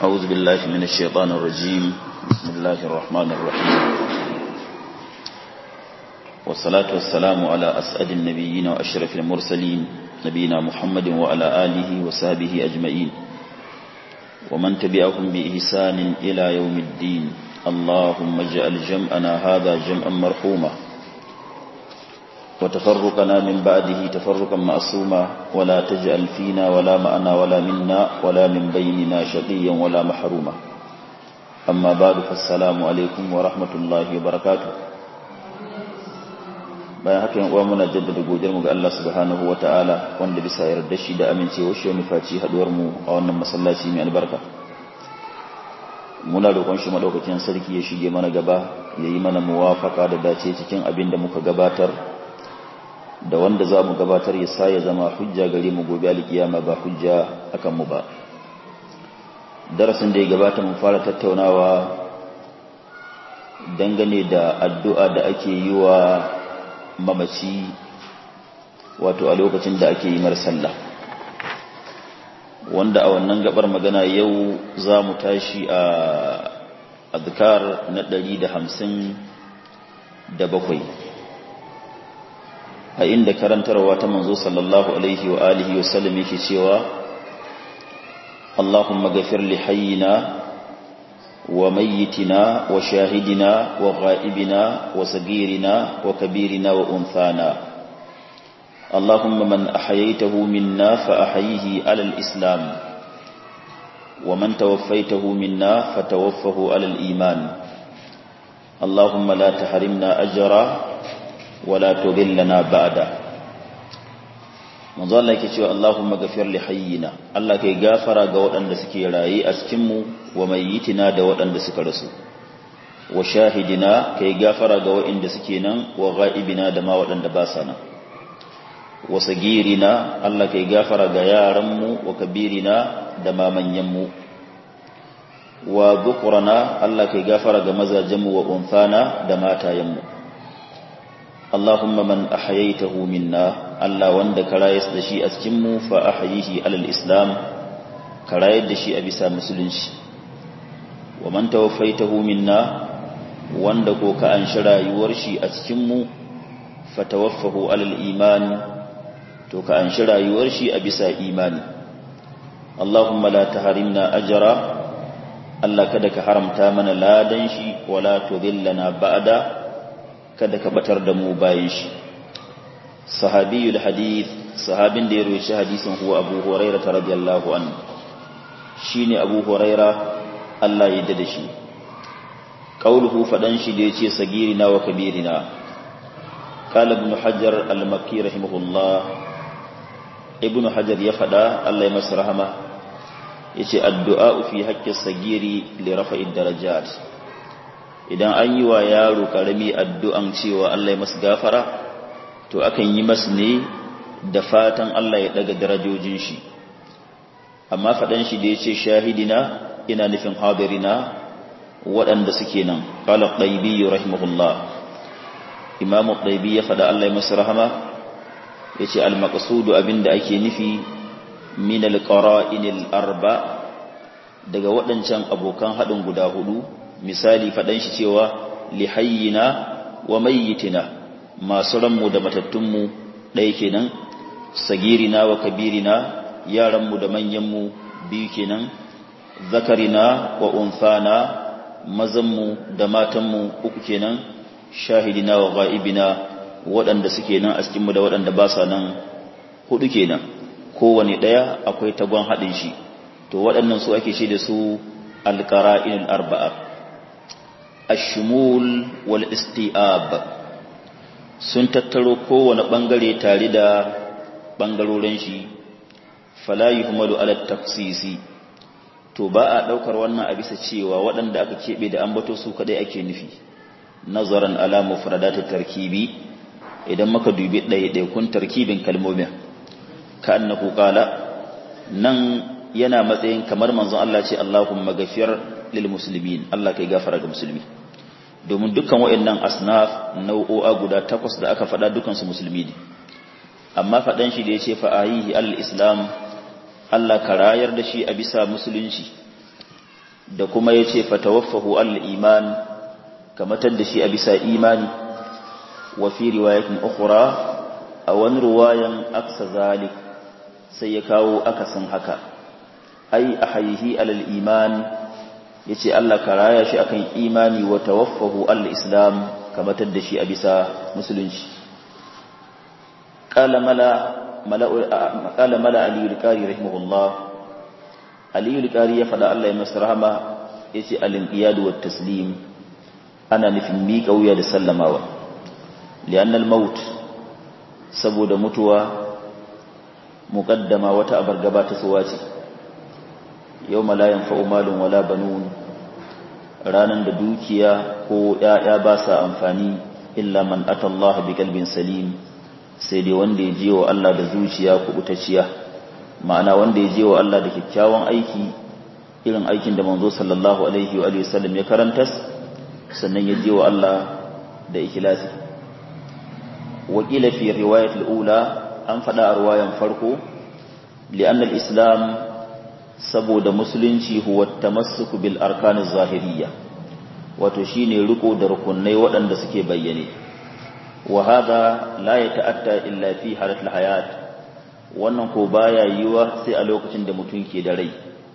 أعوذ بالله من الشيطان الرجيم بسم الله الرحمن الرحيم والصلاة والسلام على أسعد النبيين وأشرف المرسلين نبينا محمد وعلى آله وصحبه أجمعين ومن تبعهم بإحسان إلى يوم الدين اللهم اجعل جمعنا هذا جمعا مرحوما وتفرقنا من بعده تفرقا معصوما ولا تجعل فينا ولا معنا ولا منا ولا من بيننا شقيا ولا محروما أما بعد فالسلام عليكم ورحمة الله وبركاته bayan haka yan uwa muna jaddada godiyarmu ga Allah subhanahu wataala wanda bisa yarda shi da amincewa shi mu faci haduwar mu a wannan masallaci mai albarka muna roƙon shi madaukakin sarki ya shige mana gaba yayi mana muwafaka da dace cikin abin da muka gabatar da wanda za mu gabatar ya sa ya zama hujja gare mu gobe alkiyama ba hujja akan mu ba darasin da ya gabata mu fara tattaunawa dangane da addu'a da ake yi wa mamaci wato a lokacin da ake yi mar sallah wanda a wannan gabar magana yau za mu tashi a azkar na ɗari da hamsin da bakwai a inda karantarwa ta manzo sallallahu alaihi wa alihi wa sallam yake cewa Allahumma ghafir li hayyina wa mayyitina wa shahidina wa ghaibina wa sagirina wa kabirina wa unthana Allahumma man ahyaytahu minna fa ahyihi ala al-islam wa man tawaffaytahu minna fatawaffahu ala al-iman Allahumma la tahrimna ajra wala tudillana ba'da manzo Allah yake cewa Allahumma ghafir li hayyina Allah kai gafara ga waɗanda suke rayi a cikin mu wa mayyitina da waɗanda suka rasu wa shahidina kai gafara ga waɗanda suke nan wa ghaibina da ma waɗanda ba sa nan wa sagirina Allah kai gafara ga yaran mu wa kabirina da ma manyan mu wa dhukrana Allah kai gafara ga mazajen mu wa unthana da matayen mu Allahumma man ahyaytahu minna Allah wanda ka rayar da shi a cikin mu fa ahyihi alal islam ka rayar da shi a bisa musulunci wa man tawaffaytahu minna wanda ko ka an rayuwar shi a cikin mu fa tawaffahu alal iman to ka an rayuwar shi a bisa imani Allahumma la tahrimna ajra Allah kada ka haramta mana ladan shi wala tudillana ba'da kada ka batar da mu bayan shi sahabiyul hadith sahabin da ya roci hadisin huwa abu huraira radiyallahu anhu shine abu huraira Allah ya yarda da shi qauluhu fadan shi da yace sagirina wa kabirina qala ibn hajar al-makki rahimahullah ibn hajar ya fada Allah ya masa rahama yace addu'a fi haqqi sagiri li rafa'id darajat idan an yi wa yaro karami addu'an cewa Allah ya masu gafara to akan yi masu ne da fatan Allah ya daga darajojin shi amma faɗan shi da ya ce shahidina ina nufin hadirina waɗanda suke nan ƙala ɗaibi rahimahullah imamu ɗaibi ya faɗa Allah ya masu rahama ya ce almakasudu abinda ake nufi min alƙara'inil arba daga waɗancan abokan haɗin guda hudu misali faɗan shi cewa lihayyina wa mayyitina masu ranmu da matattunmu ɗaya kenan sagirina wa kabirina yaranmu da manyanmu biyu kenan zakarina wa unfana mazanmu da matanmu uku kenan shahidina wa ga'ibina waɗanda suke nan a cikinmu da waɗanda ba sa nan hudu kenan kowane ɗaya akwai tagon haɗin shi to waɗannan su ake shi da su alƙara'in arba'a ashimul wal isti'ab sun tattaro kowane bangare tare da bangarorin shi fala yuhmalu ala tafsisi to ba a daukar wannan a bisa cewa waɗanda aka kebe da ambato su kadai ake nufi nazaran ala mufradatit tarkibi idan muka dubi ɗaiɗaikun tarkibin kalmomin ka annahu qala nan yana matsayin kamar manzon Allah ce Allahumma ghafir lil muslimin Allah kai gafara ga musulmi domin dukkan waɗannan asnaf nau'o'a guda takwas da aka faɗa dukansu musulmi ne amma faɗan shi da ya ce fa'ayihi al-islam Allah ka rayar da shi a bisa musulunci da kuma ya ce fatawaffahu al-iman kamatar da shi a bisa imani wa fi riwayatin ukhra a wani ruwayan aksa zalik sai ya kawo akasin haka ai ahayhi alal iman yace Allah ka raya shi akan imani wa tawaffahu al-islam kamatar da shi a bisa musulunci qala mala mala qala mala ali al-qari rahimahullah ali al-qari ya fada Allah ya masa rahama yace al-inqiyad wa taslim ana nufin miƙa wuya da sallamawa li'anna al-maut saboda mutuwa muqaddama wata abargaba ta suwaci yawma la yanfa'u malun wala banun ranan da dukiya ko yaya ba sa amfani illa man atallaha biqalbin salim sai dai wanda ya je wa Allah da zuciya kubutacciya ma'ana wanda ya je wa Allah da kyakkyawan aiki irin aikin da manzo sallallahu alaihi wa alihi wasallam ya karantas sannan ya je wa Allah da ikhlasi wakila fi riwayat al-ula an fada a riwayan farko li'anna al-islam saboda musulunci huwa tamassuku bil arkan zahiriyya wato shine riko da rukunai waɗanda suke bayyane wa hada la yata'atta illa fi halatul hayat wannan ko baya yiwa sai a lokacin da mutum ke da rai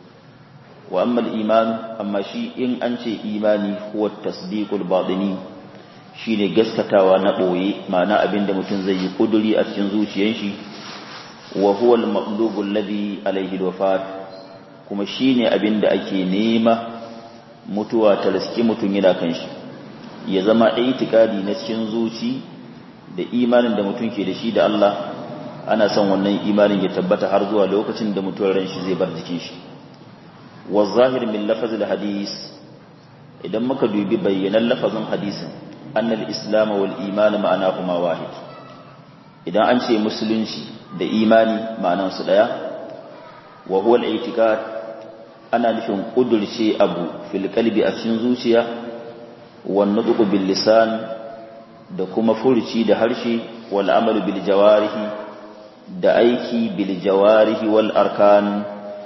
wa amma al-iman amma shi in an ce imani huwa tasdiqul batini shine gaskatawa na boye ma'ana abinda mutum zai yi kuduri a cikin zuciyar shi wa huwa al-maqlubu alladhi alayhi al-wafat kuma shine abinda ake nema mutuwa ta riski mutum yana kan shi ya zama itikadi na cikin zuci da imanin da mutum ke da shi da Allah ana son wannan imanin ya tabbata har zuwa lokacin da mutuwar ran shi zai bar jikin shi wa zahir min lafazil hadis idan muka dubi bayyanan lafazin hadisin annal islam wal iman ma'anahuma wahid idan an ce musulunci da imani ma'anan su daya wa huwa al-i'tiqad ana nufin kudurce abu fil qalbi a cikin zuciya wan nutqu bil lisan da kuma furuci da harshe wal amalu bil jawarihi da aiki bil jawarihi wal arkan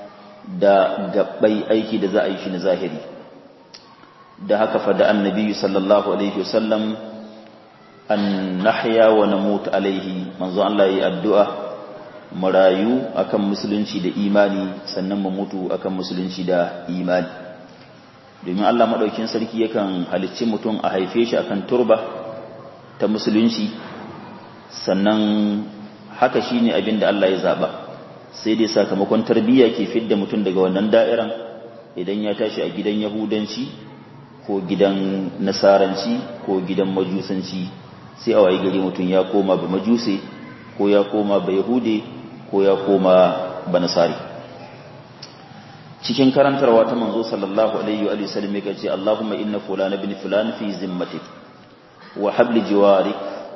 da gabbai aiki da za a yi shi na zahiri da haka fada annabi sallallahu alaihi wasallam an nahya wa namut alaihi manzo Allah yi addu'a mu rayu akan musulunci da imani sannan mu mutu akan musulunci da imani domin Allah madaukin sarki yakan halicci mutum a haife shi akan turba ta musulunci sannan haka shine abin da Allah ya zaba sai dai sakamakon tarbiyya ke fidda mutum daga wannan da'iran idan ya tashi a gidan yahudanci ko gidan nasaranci ko gidan majusanci sai a wayi gari mutum ya koma ba majuse ko ya koma ba yahude ko ya koma ba nasari cikin karantarwa ta manzo sallallahu alaihi wa sallam yake ce Allahumma inna fulana bin fulan fi zimmatik wa habli jiwarik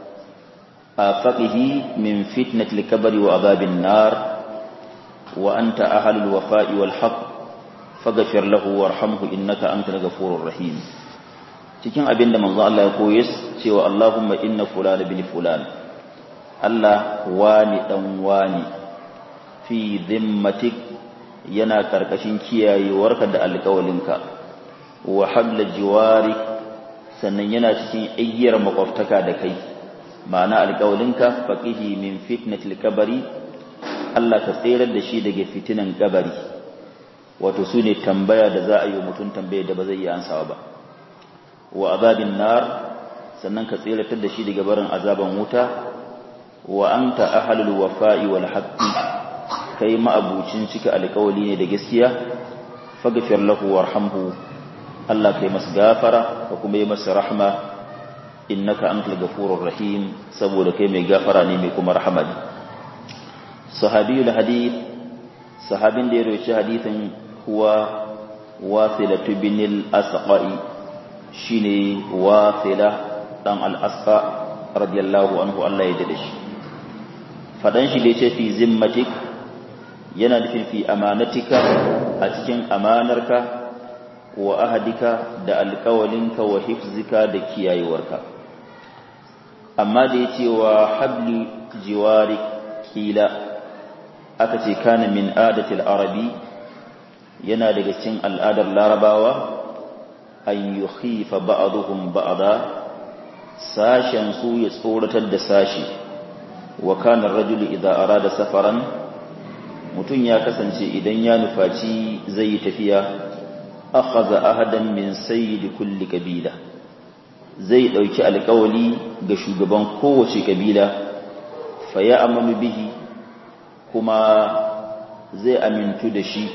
afaqihi min fitnatil kabari wa adhabin nar wa anta ahlul wafa'i wal haqq faghfir lahu warhamhu innaka antal ghafurur rahim cikin abinda manzo Allah ya koye cewa Allahumma inna fulana bin fulan Allah wani dan wani fi dhimmatik yana karkashin kiyayewarka da alƙawalinka wa habla jiwari sannan yana cikin iggiyar makwabtaka da kai ma'ana alƙawalinka faqihi min fitnatil kabari Allah ka tsere da shi daga fitinan kabari wato su ne tambaya da za a yi mutum tambaya da ba zai yi ansawa ba wa azabin nar sannan ka tseratar da shi daga barin azaban wuta wa anta ahlul wafa'i wal haqqi kai ma'abucin cika alƙawali ne da gaskiya faghfir lahu warhamhu Allah kai masa gafara ka kuma yi masa rahma innaka antal ghafurur rahim saboda kai mai gafara ne mai kuma rahama ne sahabiyul hadith sahabin da ya roci hadithin huwa wasilatu bin al-asqa'i shine wasila dan al-asqa radiyallahu anhu Allah ya dade shi fadan shi da yace fi zimmatik yana nufin fi amanatika a cikin amanarka wa ahadika da alƙawalinka wa hifzika da kiyayewarka amma da yace wa habli jiwari kila aka ce kana min adatil arabi yana daga cikin al'adar larabawa an yi khifa ba'aduhum ba'ada sashen su ya tsoratar da sashi wa kanar rajulu idan arada safaran mutum ya kasance idan ya nufaci zai yi tafiya akhadha ahadan min sayyidi kulli kabila zai dauki alƙawali ga shugaban kowace kabila fa ya amanu bihi kuma zai amintu da shi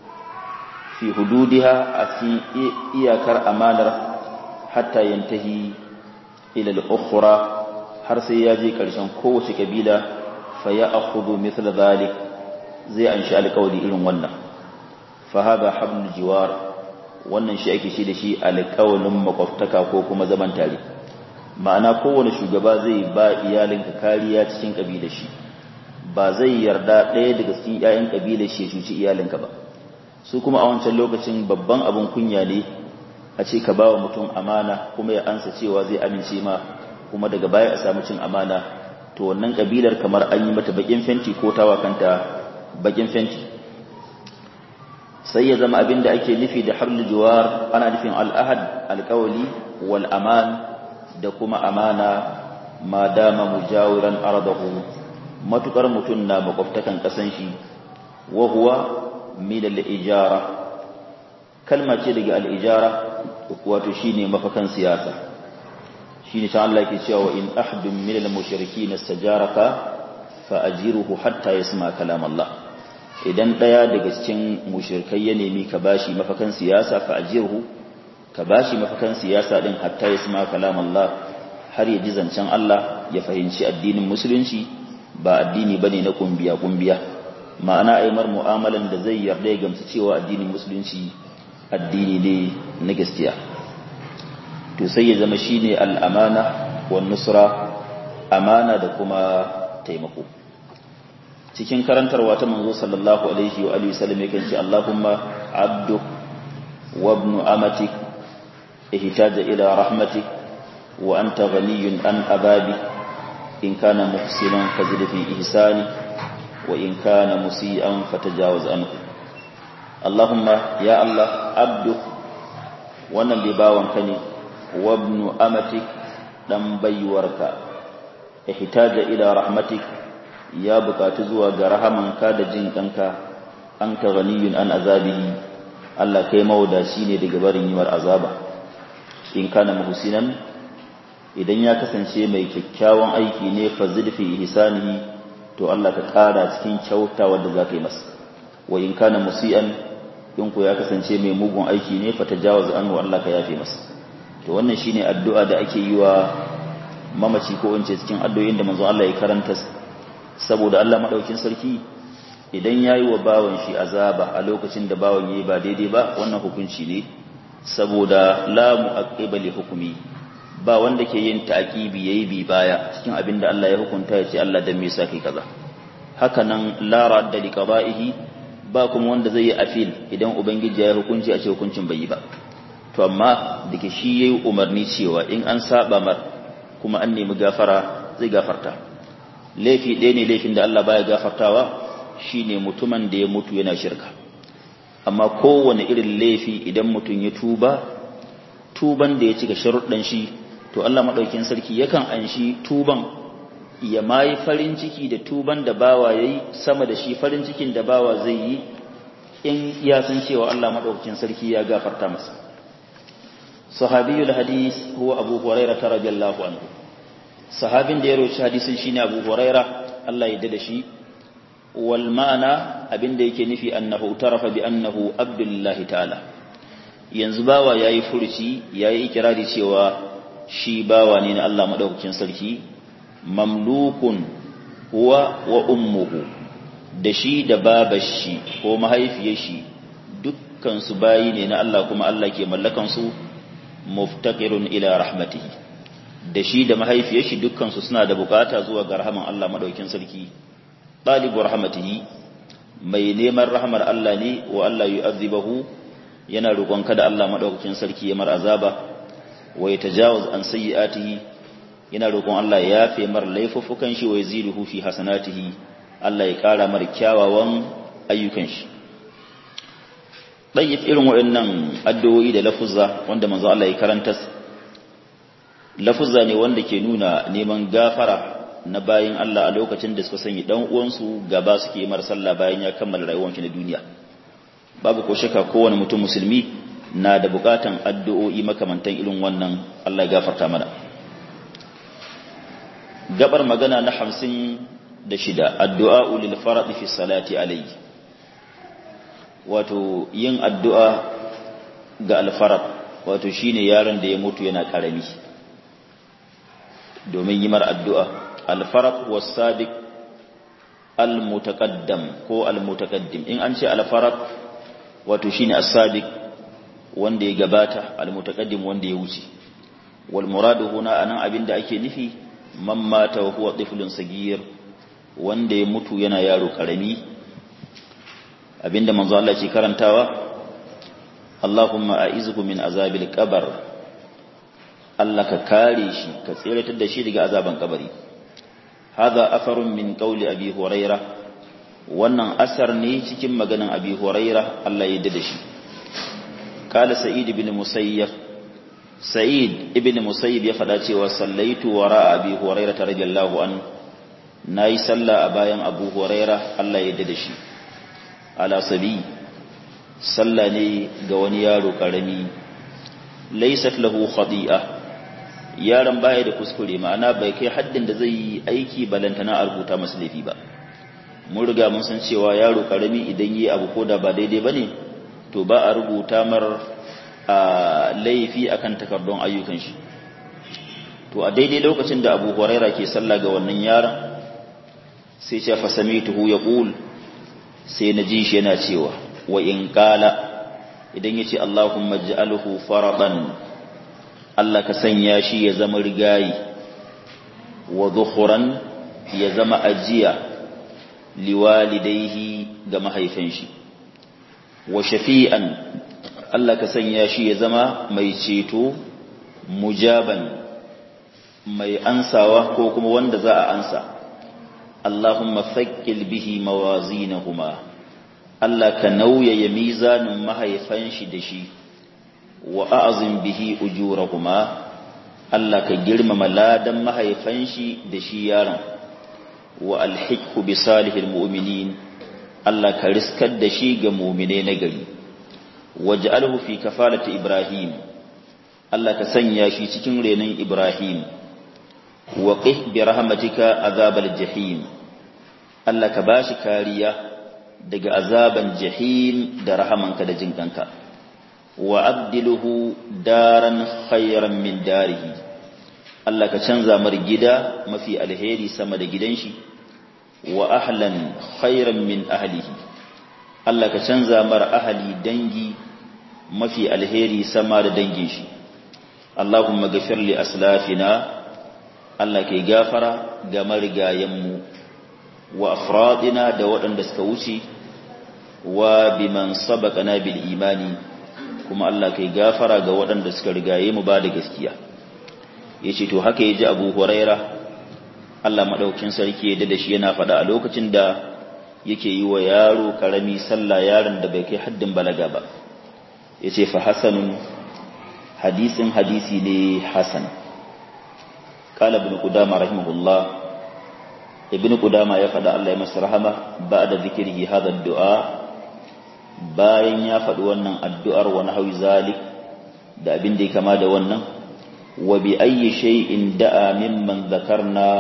fi hududiha a cikin iyakar amanar hatta yantahi ila al-ukhra har sai ya je ƙarshen kowace kabila fa ya akhudhu mithla dhalik zai anshi alƙawari irin wannan fa hada hablul jiwar wannan shi ake shi da shi alƙawalin makwabtaka ko kuma zaman tare ma'ana kowane shugaba zai ba iyalinka kariya cikin kabilar shi ba zai yarda ɗaya daga cikin ƴaƴan kabilar shi ya cuci iyalinka ba su kuma a wancan lokacin babban abin kunya ne a ce ka bawa mutum amana kuma ya ansa cewa zai amince ma kuma daga baya a samu cin amana to wannan kabilar kamar an yi mata bakin fenti ko tawa kanta bakin fenti sai ya zama abin da ake nufi da hablul jiwar ana nufin al'ahad alƙawali wal aman da kuma amana ma dama mujawiran ardahu matukar mutum na makwabtakan kasan shi wa huwa min al-ijara kalma ce daga al-ijara wato shine mafakan siyasa shine ta Allah yake cewa in ahadun min al-mushrikeen istajaraka fa ajiruhu hatta yasma kalam Allah idan daya daga cikin mushrikai ya nemi ka bashi mafakan siyasa fa ajiruhu ka bashi mafakan siyasa din hatta yasma kalam Allah har ya ji zancen Allah ya fahimci addinin musulunci ba addini bane na kumbiya kumbiya ma'ana aimar mu'amalan da zai yarda ya gamsu cewa addinin musulunci addini ne na gaskiya to sai ya zama shine al'amana wan nusra amana da kuma taimako cikin karantarwa ta manzo sallallahu alaihi wa alihi wasallam yake ce Allahumma abdu wa ibnu amatik ihtaja ila rahmatik wa anta ghaniyun an ababi in kana muhsinan fazid fi ihsani wa in kana musian fatajawaz anhu Allahumma ya Allah abdu wannan bai bawanka ne wabnu amatik dan baiwarka ihtaja ila rahmatik ya bukatu zuwa ga rahamanka da jin kanka anta ghaniyun an azabihi Allah kai mawdaci ne daga barin yiwar azaba in kana muhsinan idan ya kasance mai kyakkyawan aiki ne fazid fi ihsanihi to Allah ka kara cikin kyautawa da zaka yi masa wa in kana musian in ku ya kasance mai mugun aiki ne fa tajawaz anhu Allah ka yafe masa to wannan shine addu'a da ake yi wa mamaci ko in ce cikin addu'o'in da manzo Allah ya karanta saboda Allah madaukin sarki idan yayi wa bawan shi azaba a lokacin da bawan yayi ba daidai ba wannan hukunci ne saboda la mu'aqqiba li hukmi ba wanda ke yin ta'qibi yayi bi baya cikin abin da Allah ya hukunta ya ce Allah dan me yasa kai kaza haka nan la radda li qada'ihi ba kuma wanda zai yi afil idan ubangiji ya hukunci a ce hukuncin bai yi ba to amma dake shi yayi umarni cewa in an saba mar kuma an nemi gafara zai gafarta laifi ɗaya ne laifin da Allah baya gafartawa shine mutumin da ya mutu yana shirka amma kowane irin laifi idan mutum ya tuba tuban da ya cika sharuɗan shi to Allah madaukakin sarki yakan anshi tuban ya mai farin ciki da tuban da bawa yayi sama da shi farin cikin da bawa zai yi in ya san cewa Allah madaukakin sarki ya gafarta masa sahabiyul hadis huwa abu hurairah radiyallahu anhu sahabin da ya roci hadisin shine abu hurairah Allah ya dada shi wal ma'ana abinda yake nufi annahu tarafa bi annahu abdullahi ta'ala yanzu bawa yayi furuci yayi ikirari cewa shi bawa ne na Allah madaukakin sarki mamlukun huwa wa ummuhu da shi da babar shi ko mahaifiyar shi dukkan su bayi ne na Allah kuma Allah ke mallakan su muftaqirun ila rahmatihi da shi da mahaifiyar shi dukkan su suna da bukata zuwa ga rahaman Allah madaukakin sarki talibu rahmatihi mai neman rahmar Allah ne wa Allah yu'adhibahu yana roƙon kada Allah madaukakin sarki ya mar azaba wa yatajawaz an sayyi'atihi yana roƙon Allah ya yafe mar laifuffukan shi wa yaziduhu fi hasanatihi Allah ya ƙara mar kyawawan ayyukan shi ɗayyif irin waɗannan addu'o'i da lafuzza wanda manzo Allah ya karanta lafuzza ne wanda ke nuna neman gafara na bayin Allah a lokacin da suka sanya dan uwansu gaba suke mar sallah bayan ya kammala rayuwar shi na duniya babu ko shakka kowane mutum musulmi na da bukatan addu'o'i makamantan irin wannan Allah ya gafarta mana gabar magana na hamsin da shida addu'a lil farad fi salati alayhi wato yin addu'a ga alfarad wato shine yaron da ya mutu yana karami domin yi mar addu'a alfarad wasabiq almutaqaddam ko almutaqaddim in an ce alfarad wato shine as-sabiq wanda ya gabata almutaqaddim wanda ya wuce wal muradu huna anan abinda ake nufi man mata wa huwa tiflun sagir wanda ya mutu yana yaro karami abinda manzo Allah ke karantawa Allahumma a'izhu min azabil qabr Allah ka kare shi ka tsiratar da shi daga azaban kabari hadha atharun min qawli abi huraira wannan asar ne cikin maganan abi huraira Allah ya yarda da shi qala sa'id ibn musayyab sa'id ibn musayyib ya fada cewa sallaitu wara abi huraira radiyallahu an nayi sallah a bayan abu huraira Allah ya yarda da shi ala sabi sallah ne ga wani yaro karami laysat lahu khadi'a yaron baya da kuskure ma'ana bai kai haddin da zai yi aiki balantana a rubuta masa laifi ba mun riga mun san cewa yaro karami idan yi abu ko da ba daidai bane to ba a rubuta mar a laifi akan takardun ayyukan shi to a daidai lokacin da Abu Huraira ke sallah ga wannan yaron sai ce fa samituhu yaqul sai na ji shi yana cewa wa in qala idan yace Allahumma ij'alhu faradan Allah ka sanya shi ya zama rigayi wa dhukhran ya zama ajiya liwalidayhi ga mahaifin shi wa shafi'an Allah ka sanya shi ya zama mai ceto mujaban mai ansawa ko kuma wanda za a ansa Allahumma fakkil bihi mawazinahuma Allah ka nauyaya mizanin mahaifan shi da shi wa a'zim bihi ujurahuma Allah ka girmama ladan mahaifan shi da shi yaron wa alhiqhu bi salihil mu'minin Allah ka riskar da shi ga mu'mine na gari waj'alhu fi kafalati ibrahim Allah ka sanya shi cikin renon ibrahim wa qih bi rahmatika azabal jahim Allah ka bashi kariya daga azaban jahim da rahamanka da jinkanka wa abdiluhu daran khayran min darihi Allah ka canza mar gida mafi alheri sama da gidan shi wa ahlan khayran min ahlihi Allah ka canza mar ahli dangi mafi alheri sama da dangin shi Allahumma ghafir li aslafina Allah kai gafara ga marigayenmu wa afradina da waɗanda suka wuce wa biman sabaqana bil imani kuma Allah kai gafara ga waɗanda suka rigaye mu ba da gaskiya yace to haka yaji Abu Huraira Allah madaukin sarki ya da shi yana faɗa a lokacin da yake yi wa yaro karami sallah yaron da bai kai haddin balaga ba yace fa hasanun hadisin hadisi ne hasan قال ابن قدامة رحمه الله ابن قدامة يفعل الله يمس رحمة بعد ذكره هذا الدعاء bayan ya faɗi wannan addu'ar wa nahwi zalik da abin da ya kama da wannan wa bi ayyi shay'in da'a mimman zakarna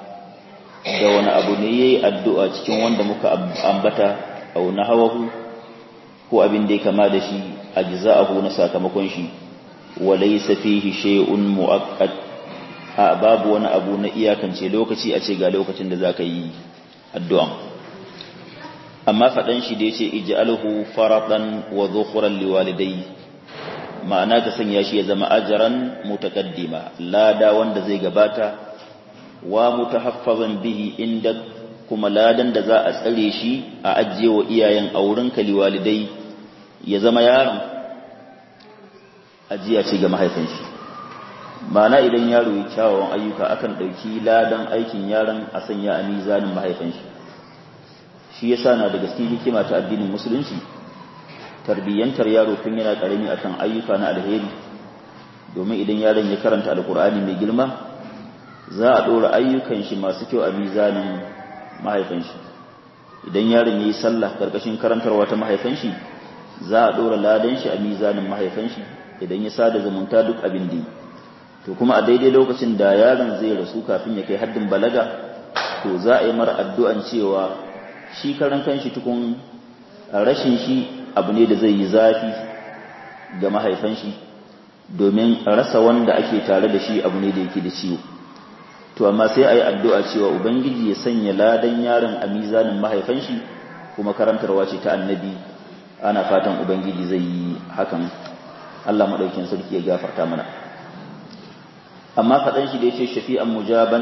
da wani abu ne yayi addu'a cikin wanda muka ambata aw nahawahu ko abin da ya kama da shi ajza'ahu na sakamakon shi wa laysa fihi shay'un mu'aqqad a babu wani abu na iyakance lokaci a ce ga lokacin da za ka yi addu'an amma faɗan shi da ya ce ij'alhu faratan wa zuhuran liwalidai ma'ana ka sanya shi ya zama ajaran mutaqaddima lada wanda zai gabata wa mutahaffazan bihi inda kuma ladan da za a tsare shi a ajiye wa iyayen aurenka liwalidai ya zama yaron ajiya ce ga mahaifin shi ma'ana idan yaro ya kyawawan ayyuka akan ɗauki ladan aikin yaron a sanya a mizanin mahaifin shi shi yasa na daga cikin hikima ta addinin musulunci tarbiyyantar yaro tun yana karami akan ayyuka na alheri domin idan yaron ya karanta alkur'ani mai girma za a ɗora ayyukan shi masu kyau a mizanin mahaifin shi idan yaron ya yi sallah karkashin karantarwa ta mahaifin shi za a ɗora ladan shi a mizanin mahaifin shi idan ya sada zumunta duk abin da to kuma a daidai lokacin da yaron zai rasu kafin ya kai haddin balaga to za a yi mara addu'an cewa shi karan kanshi tukun rashin shi abu ne da zai yi zafi ga mahaifan shi domin rasa wanda ake tare da shi abu ne da yake da ciwo to amma sai a yi addu'a cewa ubangiji ya sanya ladan yaron a mizanin mahaifan shi kuma karantarwa ce ta annabi ana fatan ubangiji zai yi hakan Allah maɗaukin sarki ya gafarta mana amma faɗan shi da ya ce shafi'an mujaban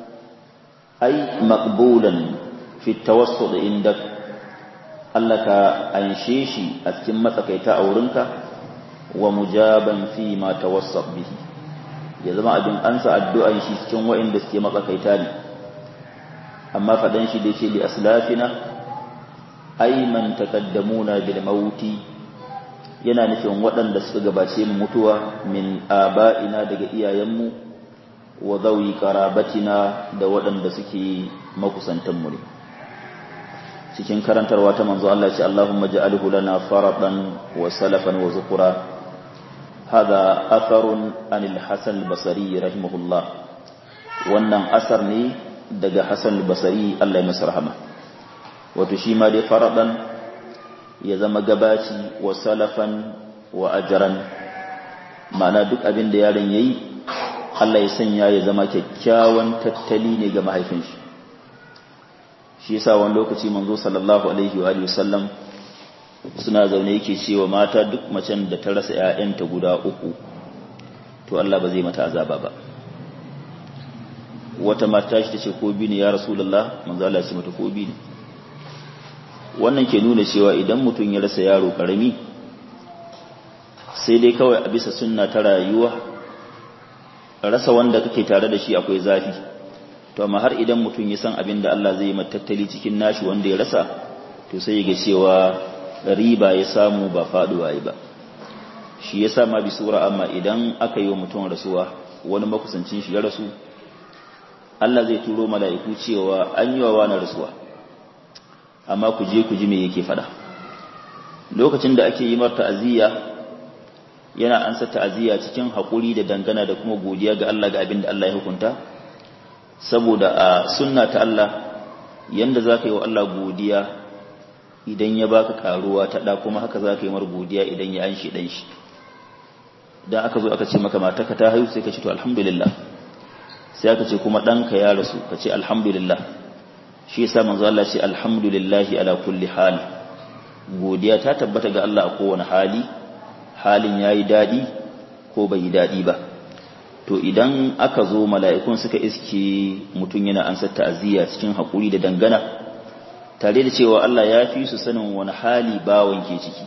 ai maqbulan fi tawassud indak Allah ka anshe shi a cikin matsakaita a wurinka wa mujaban fi ma tawassab bihi ya zama abin ansa addu'an shi cikin wa'inda suke matsakaita ne amma fadan shi da yake li aslafina ay man taqaddamuna bil mauti yana nufin waɗanda suka gabace mu mutuwa min aba'ina daga iyayenmu wa zawi qarabatina da waɗanda suke makusantan mu ne cikin karantarwa ta manzo Allah ce Allahumma ja'alhu lana faradan wa salafan wa zukura hada atharun anil hasan al-basri rahimahullah wannan asar ne daga hasan al-basri Allah ya masa rahama wato shi ma dai faradan ya zama gabaci wa salafan wa ajran ma'ana duk abin da yaron yayi Allah ya sanya ya zama kyakkyawan tattali ne ga mahaifin shi shi yasa wani lokaci manzo sallallahu alaihi wa sallam suna zaune yake cewa mata duk macen da ta rasa ƴaƴanta guda uku to Allah ba zai mata azaba ba wata mata shi tace ko bi ne ya rasulullah manzo Allah ya ce mata ko bi ne wannan ke nuna cewa idan mutum ya rasa yaro karami sai dai kawai a bisa sunna ta rayuwa rasa wanda kake tare da shi akwai zafi to amma har idan mutum ya san abin da Allah zai matattali cikin nashi wanda ya rasa to sai ya ga cewa riba ya samu ba faduwa ba shi yasa ma bi sura amma idan aka yi wa mutum rasuwa wani makusancin shi ya rasu Allah zai turo mala'iku cewa an yi wa wani rasuwa amma ku je ku ji me yake fada lokacin da ake yi mar ta'aziyya yana ansa ta'aziyya cikin haƙuri da dangana da kuma godiya ga Allah ga abin da Allah ya hukunta saboda a sunna ta Allah yanda za ka yi wa Allah godiya idan ya baka karuwa ta ɗa kuma haka za ka yi mar godiya idan ya anshi ɗan shi don aka zo aka ce maka mataka ta haihu sai ka ce to alhamdulillah sai aka ce kuma ɗanka ya rasu ka ce alhamdulillah shi yasa manzo Allah ce alhamdulillahi ala kulli hal godiya ta tabbata ga Allah a kowane hali halin yayi dadi ko bai yi dadi ba to idan aka zo mala'ikun suka iske mutum yana ansa ta'aziyya cikin hakuri da dangana tare da cewa Allah ya fi su sanin wani hali bawon ke ciki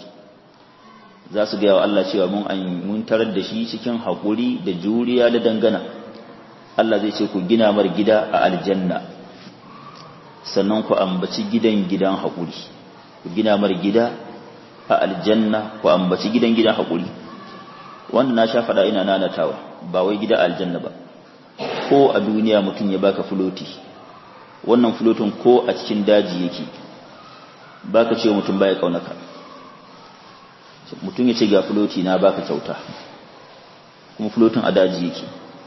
za su gaya wa Allah cewa mun mun tarar da shi cikin hakuri da juriya da dangana Allah zai ce ku gina mar gida a aljanna sannan ku ambaci gidan gidan haƙuri ku gina mar gida a aljanna ku ambaci gidan gidan haƙuri wanda na sha faɗa ina nanatawa ba wai gida aljanna ba ko a duniya mutum ya baka fuloti wannan fulotin ko a cikin daji yake baka ce mutum baya kaunaka mutum ya ce ga fuloti na baka kyauta kuma fulotin a daji yake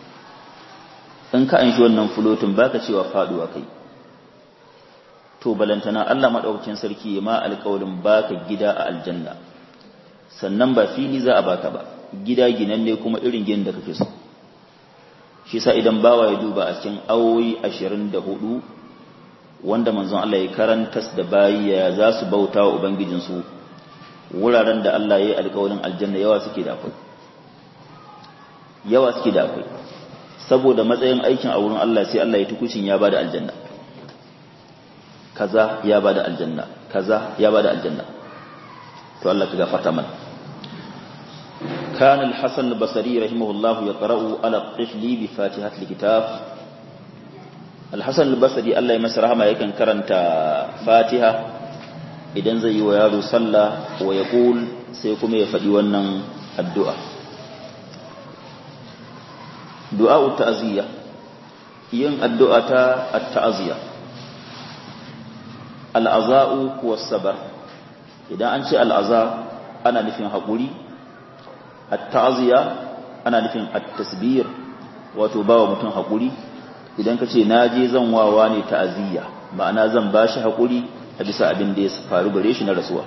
in ka an shi wannan fulotin baka cewa faduwa kai to balantana Allah madaukakin sarki ma alƙawarin baka gida a aljanna sannan ba fili za a baka ba gida ginanne kuma irin gidan da kake so shi sa idan bawa ya duba a cikin awoyi 24 wanda manzon Allah ya karantas da bayi ya za su bauta wa ubangijin su wuraren da Allah ya yi alƙawarin aljanna yawa suke da akwai yawa suke da akwai saboda matsayin aikin a wurin Allah sai Allah ya tukucin ya bada aljanna kaza ya bada aljanna kaza ya bada aljanna to Allah ka gafarta mana كان الحسن البصري رحمه الله يقرأ على الطفل بفاتحة الكتاب الحسن البصري الله يمسر رحمه يكن كرنت فاتحة idan zai yi wa yaro sallah wa ya sai kuma ya faɗi wannan addu'a du'a'u ta'aziyya yin addu'a ta ta'aziyya al'aza'u kuwa sabar idan an ce al'aza ana nufin haƙuri ta'aziyya ana nufin at-tasbir wato bawa mutum haƙuri idan ka ce na je zan wawa ne ta'aziyya ma'ana zan ba shi haƙuri a bisa abin da ya faru gare shi na rasuwa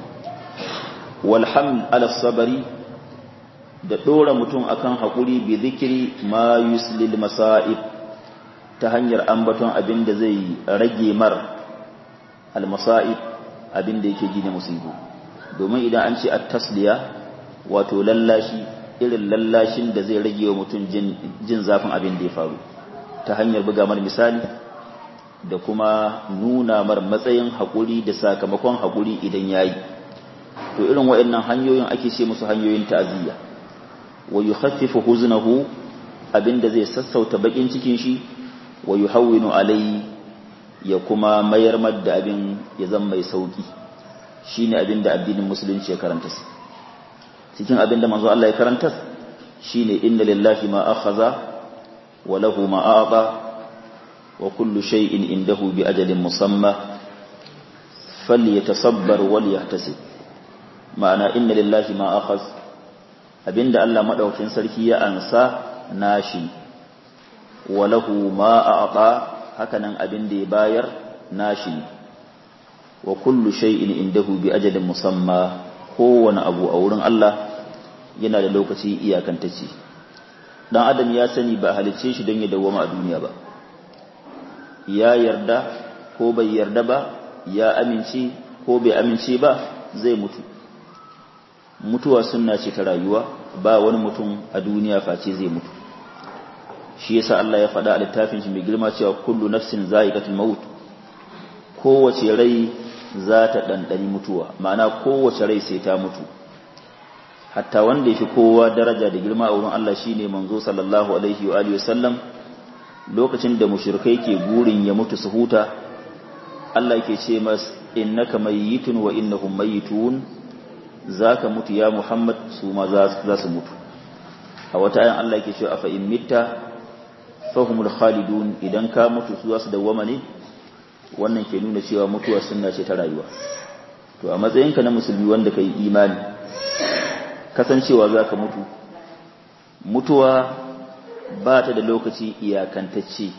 walhamd ala sabari da ɗora mutum akan haƙuri bi zikiri ma yuslil masa'ib ta hanyar ambaton abin da zai rage mar al-masa'ib abin da yake ji na musibu domin idan an ce at-tasliya wato lallashi irin lallashin da zai rage wa mutum jin zafin abin da ya faru ta hanyar buga mar misali da kuma nuna mar matsayin haƙuri da sakamakon haƙuri idan ya yi to irin waɗannan hanyoyin ake ce musu hanyoyin ta'aziyya wa yukhaffifu huznahu abinda zai sassauta bakin cikin shi wa yuhawwinu alai ya kuma mayar madda abin ya zama mai sauki shine abinda addinin musulunci ya karanta su cikin abinda manzo Allah ya karanta shine inna lillahi ma akhadha wa lahu ma a'ta wa kullu shay'in indahu bi ajalin musamma falyatasabbar wal yahtasib ma'ana inna lillahi ma akhadha abinda Allah madaukakin sarki ya ansa nashi walahu ma a'ta hakanan abinda ya bayar nashi wa kullu shay'in indahu bi ajalin musamma kowane abu a wurin Allah yana da lokaci iyakantacce dan adam ya sani ba halicce shi don ya dawwama a duniya ba ya yarda ko bai yarda ba ya amince ko bai amince ba zai mutu mutuwa sunna ce ta rayuwa ba wani mutum a duniya face zai mutu shi yasa Allah ya faɗa a littafin shi mai girma cewa kullu nafsin za'iqatul maut kowace rai za ta ɗanɗani mutuwa ma'ana kowace rai sai ta mutu hatta wanda yafi kowa daraja da girma a wurin Allah shine manzo sallallahu alaihi wa alihi wasallam lokacin da mushrikai ke burin ya mutu su huta Allah yake ce mas innaka mayyitun wa innahum mayyitun zaka mutu ya Muhammad su ma za su mutu a wata ayan Allah yake cewa afa in mitta fahumul khalidun idan ka mutu su za su dawwama ne wannan ke nuna cewa mutuwa sunna ce ta rayuwa to a matsayinka na musulmi wanda kai imani kasancewa zaka mutu mutuwa ba ta da lokaci iyakantacce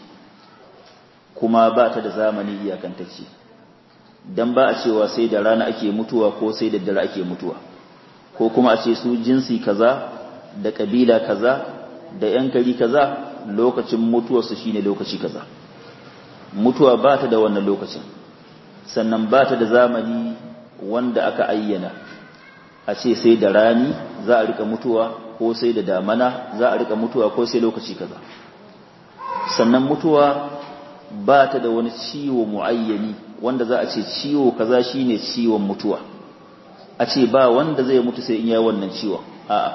kuma ba ta da zamani iyakantacce dan ba a cewa sai da rana ake mutuwa ko sai da dare ake mutuwa ko kuma a ce su jinsi kaza da kabila kaza da yan kari kaza lokacin mutuwarsu shine lokaci kaza mutuwa ba ta da wannan lokacin sannan ba ta da zamani wanda aka ayyana a ce sai da rani za a rika mutuwa ko sai da damana za a rika mutuwa ko sai lokaci kaza sannan mutuwa ba ta da wani ciwo muayyani wanda za a ce ciwo kaza shine ciwon mutuwa a ce ba wanda zai mutu sai in ya wannan ciwon a'a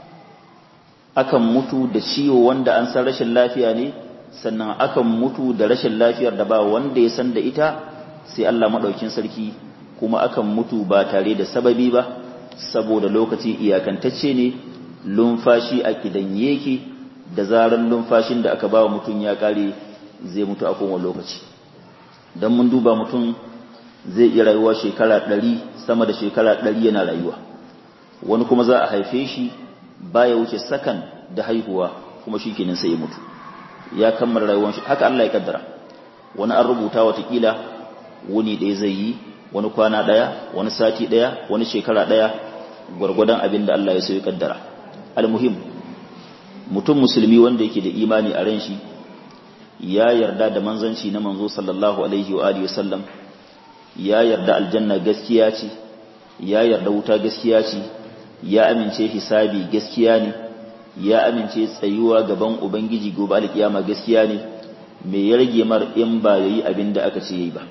akan mutu da ciwo wanda an san rashin lafiya ne sannan akan mutu da rashin lafiyar da ba wanda ya san da ita sai Allah madaukin sarki kuma akan mutu ba tare da sababi ba saboda lokaci iyakantacce ne lumfashi a kidan yake da zaran lumfashin da aka bawa mutum ya kare zai mutu a kowane lokaci dan mun duba mutum zai iya rayuwa shekara ɗari sama da shekara ɗari yana rayuwa wani kuma za a haife shi baya wuce sakan da haihuwa kuma shi kenan sai ya mutu ya kammala rayuwar shi haka Allah ya kaddara wani an rubuta watakila wuni ɗaya zai yi wani kwana ɗaya wani sati ɗaya wani shekara ɗaya gwargwadon abin da Allah ya so ya kaddara almuhim mutum musulmi wanda yake da imani a ran shi ya yarda da manzanci na manzo sallallahu alaihi wa alihi wasallam ya yarda aljanna gaskiya ce ya yarda wuta gaskiya ce ya amince hisabi gaskiya ne ya amince tsayuwa gaban ubangiji gobe alkiyama gaskiya ne me ya rage mar in ba yayi abin da aka ce yayi ba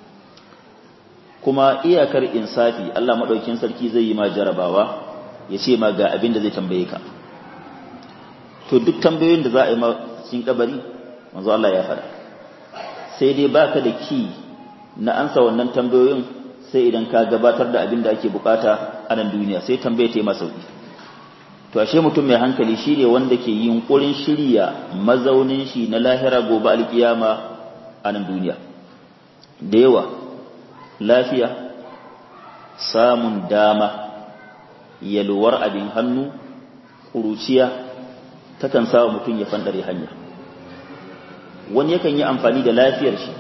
kuma iyakar insafi Allah madaukin sarki zai yi ma jarabawa ya ce ma ga abin da zai tambaye ka to duk tambayoyin da za a yi ma cikin kabari manzo Allah ya faɗa sai dai baka da ki na ansa wannan tambayoyin sai idan ka gabatar da abin da ake bukata a nan duniya sai tambaye ta yi masa sauki to ashe mutum mai hankali shi ne wanda ke yunkurin shirya mazaunin shi na lahira gobe alkiyama a nan duniya da yawa lafiya samun dama yalwar abin hannu ƙuruciya takan sa mutum ya fandare hanya wani yakan yi amfani da lafiyar shi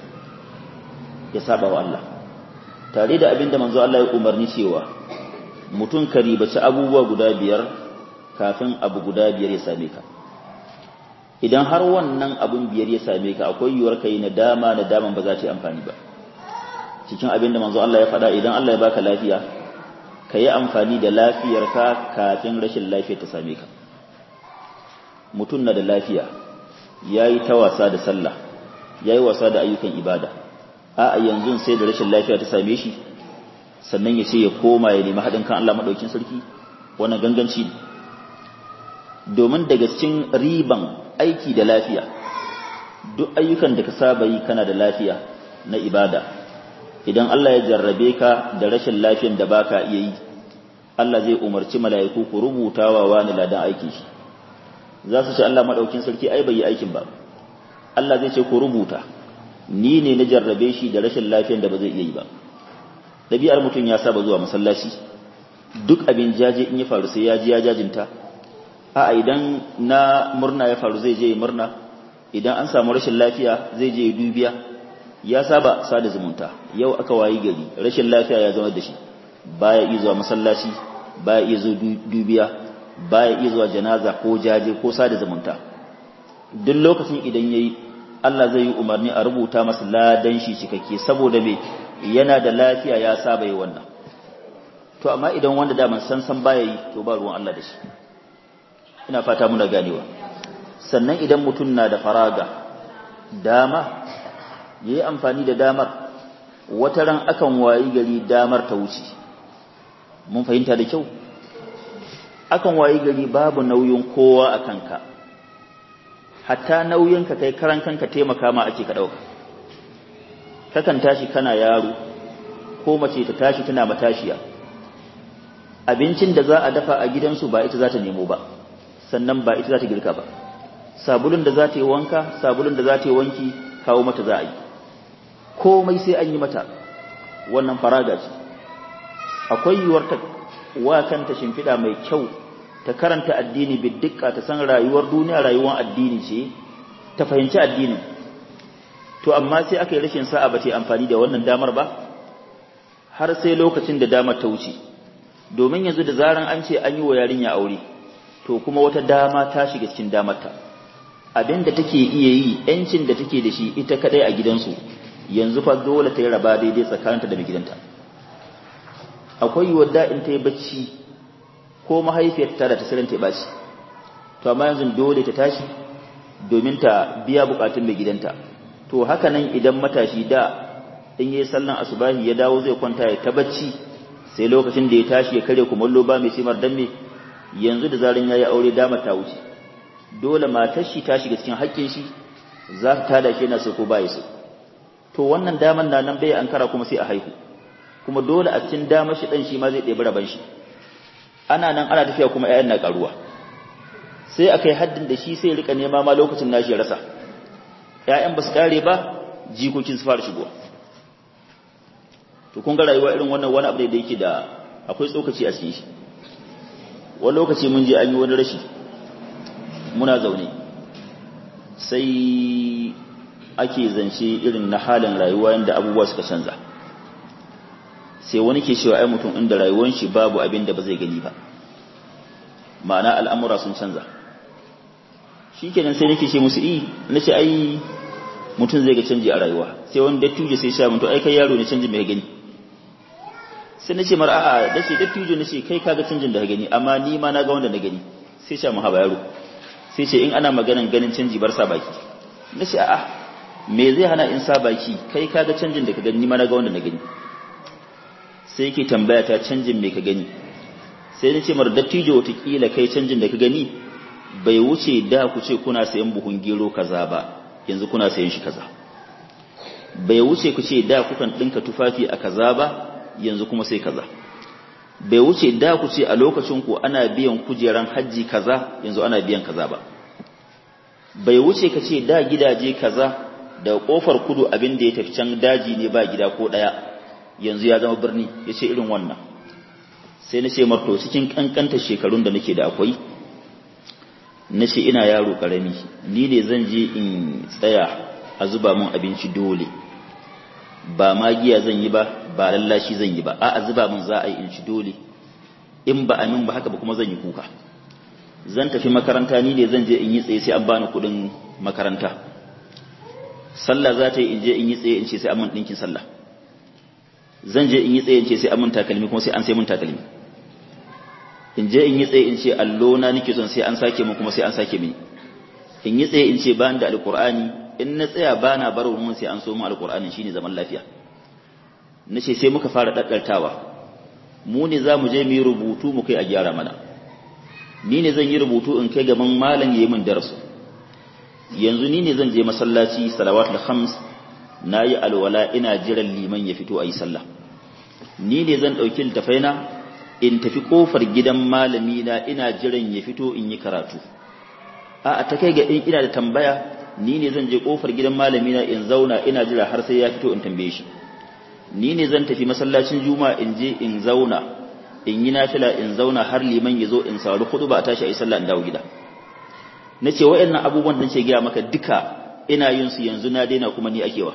ya saba wa Allah tare da abin da manzo Allah ya umarni cewa mutum ka ribaci abubuwa guda biyar kafin abu guda biyar ya same ka idan har wannan abun biyar ya same ka akwai yiwuwar kai na dama na daman ba za ta yi amfani ba cikin abin da manzo Allah ya faɗa idan Allah ya baka lafiya ka yi amfani da lafiyarka kafin rashin lafiya ta same ka mutum na da lafiya ya yi ta wasa da sallah ya yi wasa da ayyukan ibada a yanzu sai da rashin lafiya ta same shi sannan ya ce ya koma ya nemi haɗin kan Allah maɗaukin sarki wannan ganganci ne domin daga cikin riban aiki da lafiya duk ayyukan da ka saba yi kana da lafiya na ibada idan Allah ya jarrabe ka da rashin lafiyan da baka iya yi Allah zai umarci mala'iku ku rubuta wa wani ladan aikin shi za su ce Allah maɗaukin sarki ai bai yi aikin ba Allah zai ce ku rubuta ni ne na jarrabe shi da rashin lafiyan da ba zai iya yi ba ɗabi'ar mutum ya saba zuwa masallaci duk abin jaje in ya faru sai ya ji ya jajinta a idan na murna ya faru zai je ya murna idan an samu rashin lafiya zai je ya dubiya ya saba sada zumunta yau aka wayi gari rashin lafiya ya zama da shi baya iya zuwa masallaci baya iya zuwa dubiya baya iya zuwa janaza ko jaje ko sada zumunta duk lokacin idan yayi Allah zai yi umarni a rubuta masa ladan shi cikakke saboda me yana da lafiya ya saba yi wannan to amma idan wanda da man san san baya yi to ba ruwan Allah da shi ina fata muna ganewa sannan idan mutum na da faraga dama yayi amfani da damar wata ran akan wayi gari damar ta wuce mun fahimta da kyau akan wayi gari babu nauyin kowa a kanka hatta nauyinka kai karan kanka taimaka ma ake ka ɗauka kakan tashi kana yaro ko mace ta tashi tana matashiya abincin da za a dafa a gidansu ba ita za ta nemo ba sannan ba ita za ta girka ba sabulun da za ta yi wanka sabulun da za ta yi wanki kawo mata za a yi komai sai an yi mata wannan faraga ce akwai yiwuwar ta wa kanta shimfiɗa mai kyau ta karanta addini biddika ta san rayuwar duniya rayuwar addini ce ta fahimci addinin to amma sai aka yi rashin sa'a ba ta amfani da wannan damar ba har sai lokacin da damar ta wuce domin yanzu da zaran an ce an yi wa yarinya aure to kuma wata dama ta shiga cikin damarta abin da take iya yi yancin da take da shi ita kadai a gidansu yanzu fa dole ta yi raba daidai tsakaninta da mai gidanta akwai yiwuwar da in ta yi bacci ko mahaifiyarta da ta sirin ta baci to amma yanzu dole ta tashi domin ta biya bukatun mai gidanta to haka nan idan matashi da in yi sallan asubahi ya dawo zai kwanta ya ta bacci sai lokacin da ya tashi ya kare kumallo ba mai simar dan me yanzu da zarin yayi aure dama ta wuce dole matar shi ta shiga cikin haƙƙin shi za ta tada shi yana so ko baya so to wannan daman na nan bai ankara kuma sai a haihu kuma dole a cikin damar shi dan shi ma zai ɗebi raban shi ana nan ana tafiya kuma ƴaƴan na karuwa sai a kai haddin da shi sai rika nema ma lokacin nashi ya rasa ƴaƴan ba su kare ba jikokin su fara shigowa to kun ga rayuwa irin wannan wani abu ne da yake da akwai tsokaci a cikin shi wani lokaci mun je an yi wani rashi muna zaune sai ake zance irin na halin rayuwa yadda abubuwa suka canza sai wani ke cewa ai mutum inda rayuwar shi babu abin da ba zai gani ba ma'ana al'amura sun canza shi kenan sai nake ce musu i na ce ai mutum zai ga canji a rayuwa sai wani dattijo sai sha mutu ai kai yaro ne canjin mai gani sai na ce mara a'a da ce dattijo na ce kai kaga canjin da ka gani amma ni ma na ga wanda na gani sai sha mu haba yaro sai ce in ana maganan ganin canji bar sa baki na ce a'a me zai hana in sa baki kai kaga canjin da ka gani ni ma na ga wanda na gani sai yake tambaya ta canjin me ka gani sai na ce mara dattijo watakila kai canjin da ka gani bai wuce da ku ce kuna sayan buhun gero kaza ba yanzu kuna sayan shi kaza bai wuce ku ce da kukan ɗinka tufafi a kaza ba yanzu kuma sai kaza bai wuce da ku ce a lokacin ku ana biyan kujeran hajji kaza yanzu ana biyan kaza ba bai wuce ka ce da gidaje kaza da kofar kudu abin da ya tafi can daji ne ba gida ko ɗaya yanzu ya zama birni ya ce irin wannan sai na ce marto cikin kankanta shekarun da nake da akwai na ce ina yaro karami ni ne zan je in tsaya a zuba min abinci dole ba magiya zan yi ba ba lallashi zan yi ba a zuba min za a yi in ci dole in ba amin ba haka ba kuma zan yi kuka zan tafi makaranta ni ne zan je in yi tsaye sai an bani kuɗin makaranta sallah za ta yi in je in yi tsaye in ce sai an min ɗinkin sallah zan je in yi tsaye in ce sai an min takalmi kuma sai an sai min takalmi in je in yi tsaye in ce allo na nake son sai an sake min kuma sai an sake mini in yi tsaye in ce ba da alqur'ani in na tsaya ba na bar mun sai an so mu alqur'ani shine zaman lafiya nace sai muka fara daddartawa mu ne za mu je mu yi rubutu mu kai a gyara mana ni ne zan yi rubutu in kai gaban malam yayi min darasu yanzu ni ne zan je masallaci salawatul khams nayi alwala ina jiran liman ya fito ayi sallah ni ne zan dauki littafaina in tafi kofar gidan malami na ina jiran ya fito in yi karatu a ta kai ga in ina da tambaya ni ne zan je kofar gidan malami na in zauna ina jira har sai ya fito in tambaye shi ni ne zan tafi masallacin juma'a in je in zauna in yi nafila in zauna har liman ya zo in sauri hudu ba a tashi a yi sallah in dawo gida na ce wa'annan abubuwan da ce gaya maka duka ina yin su yanzu na daina kuma ni akewa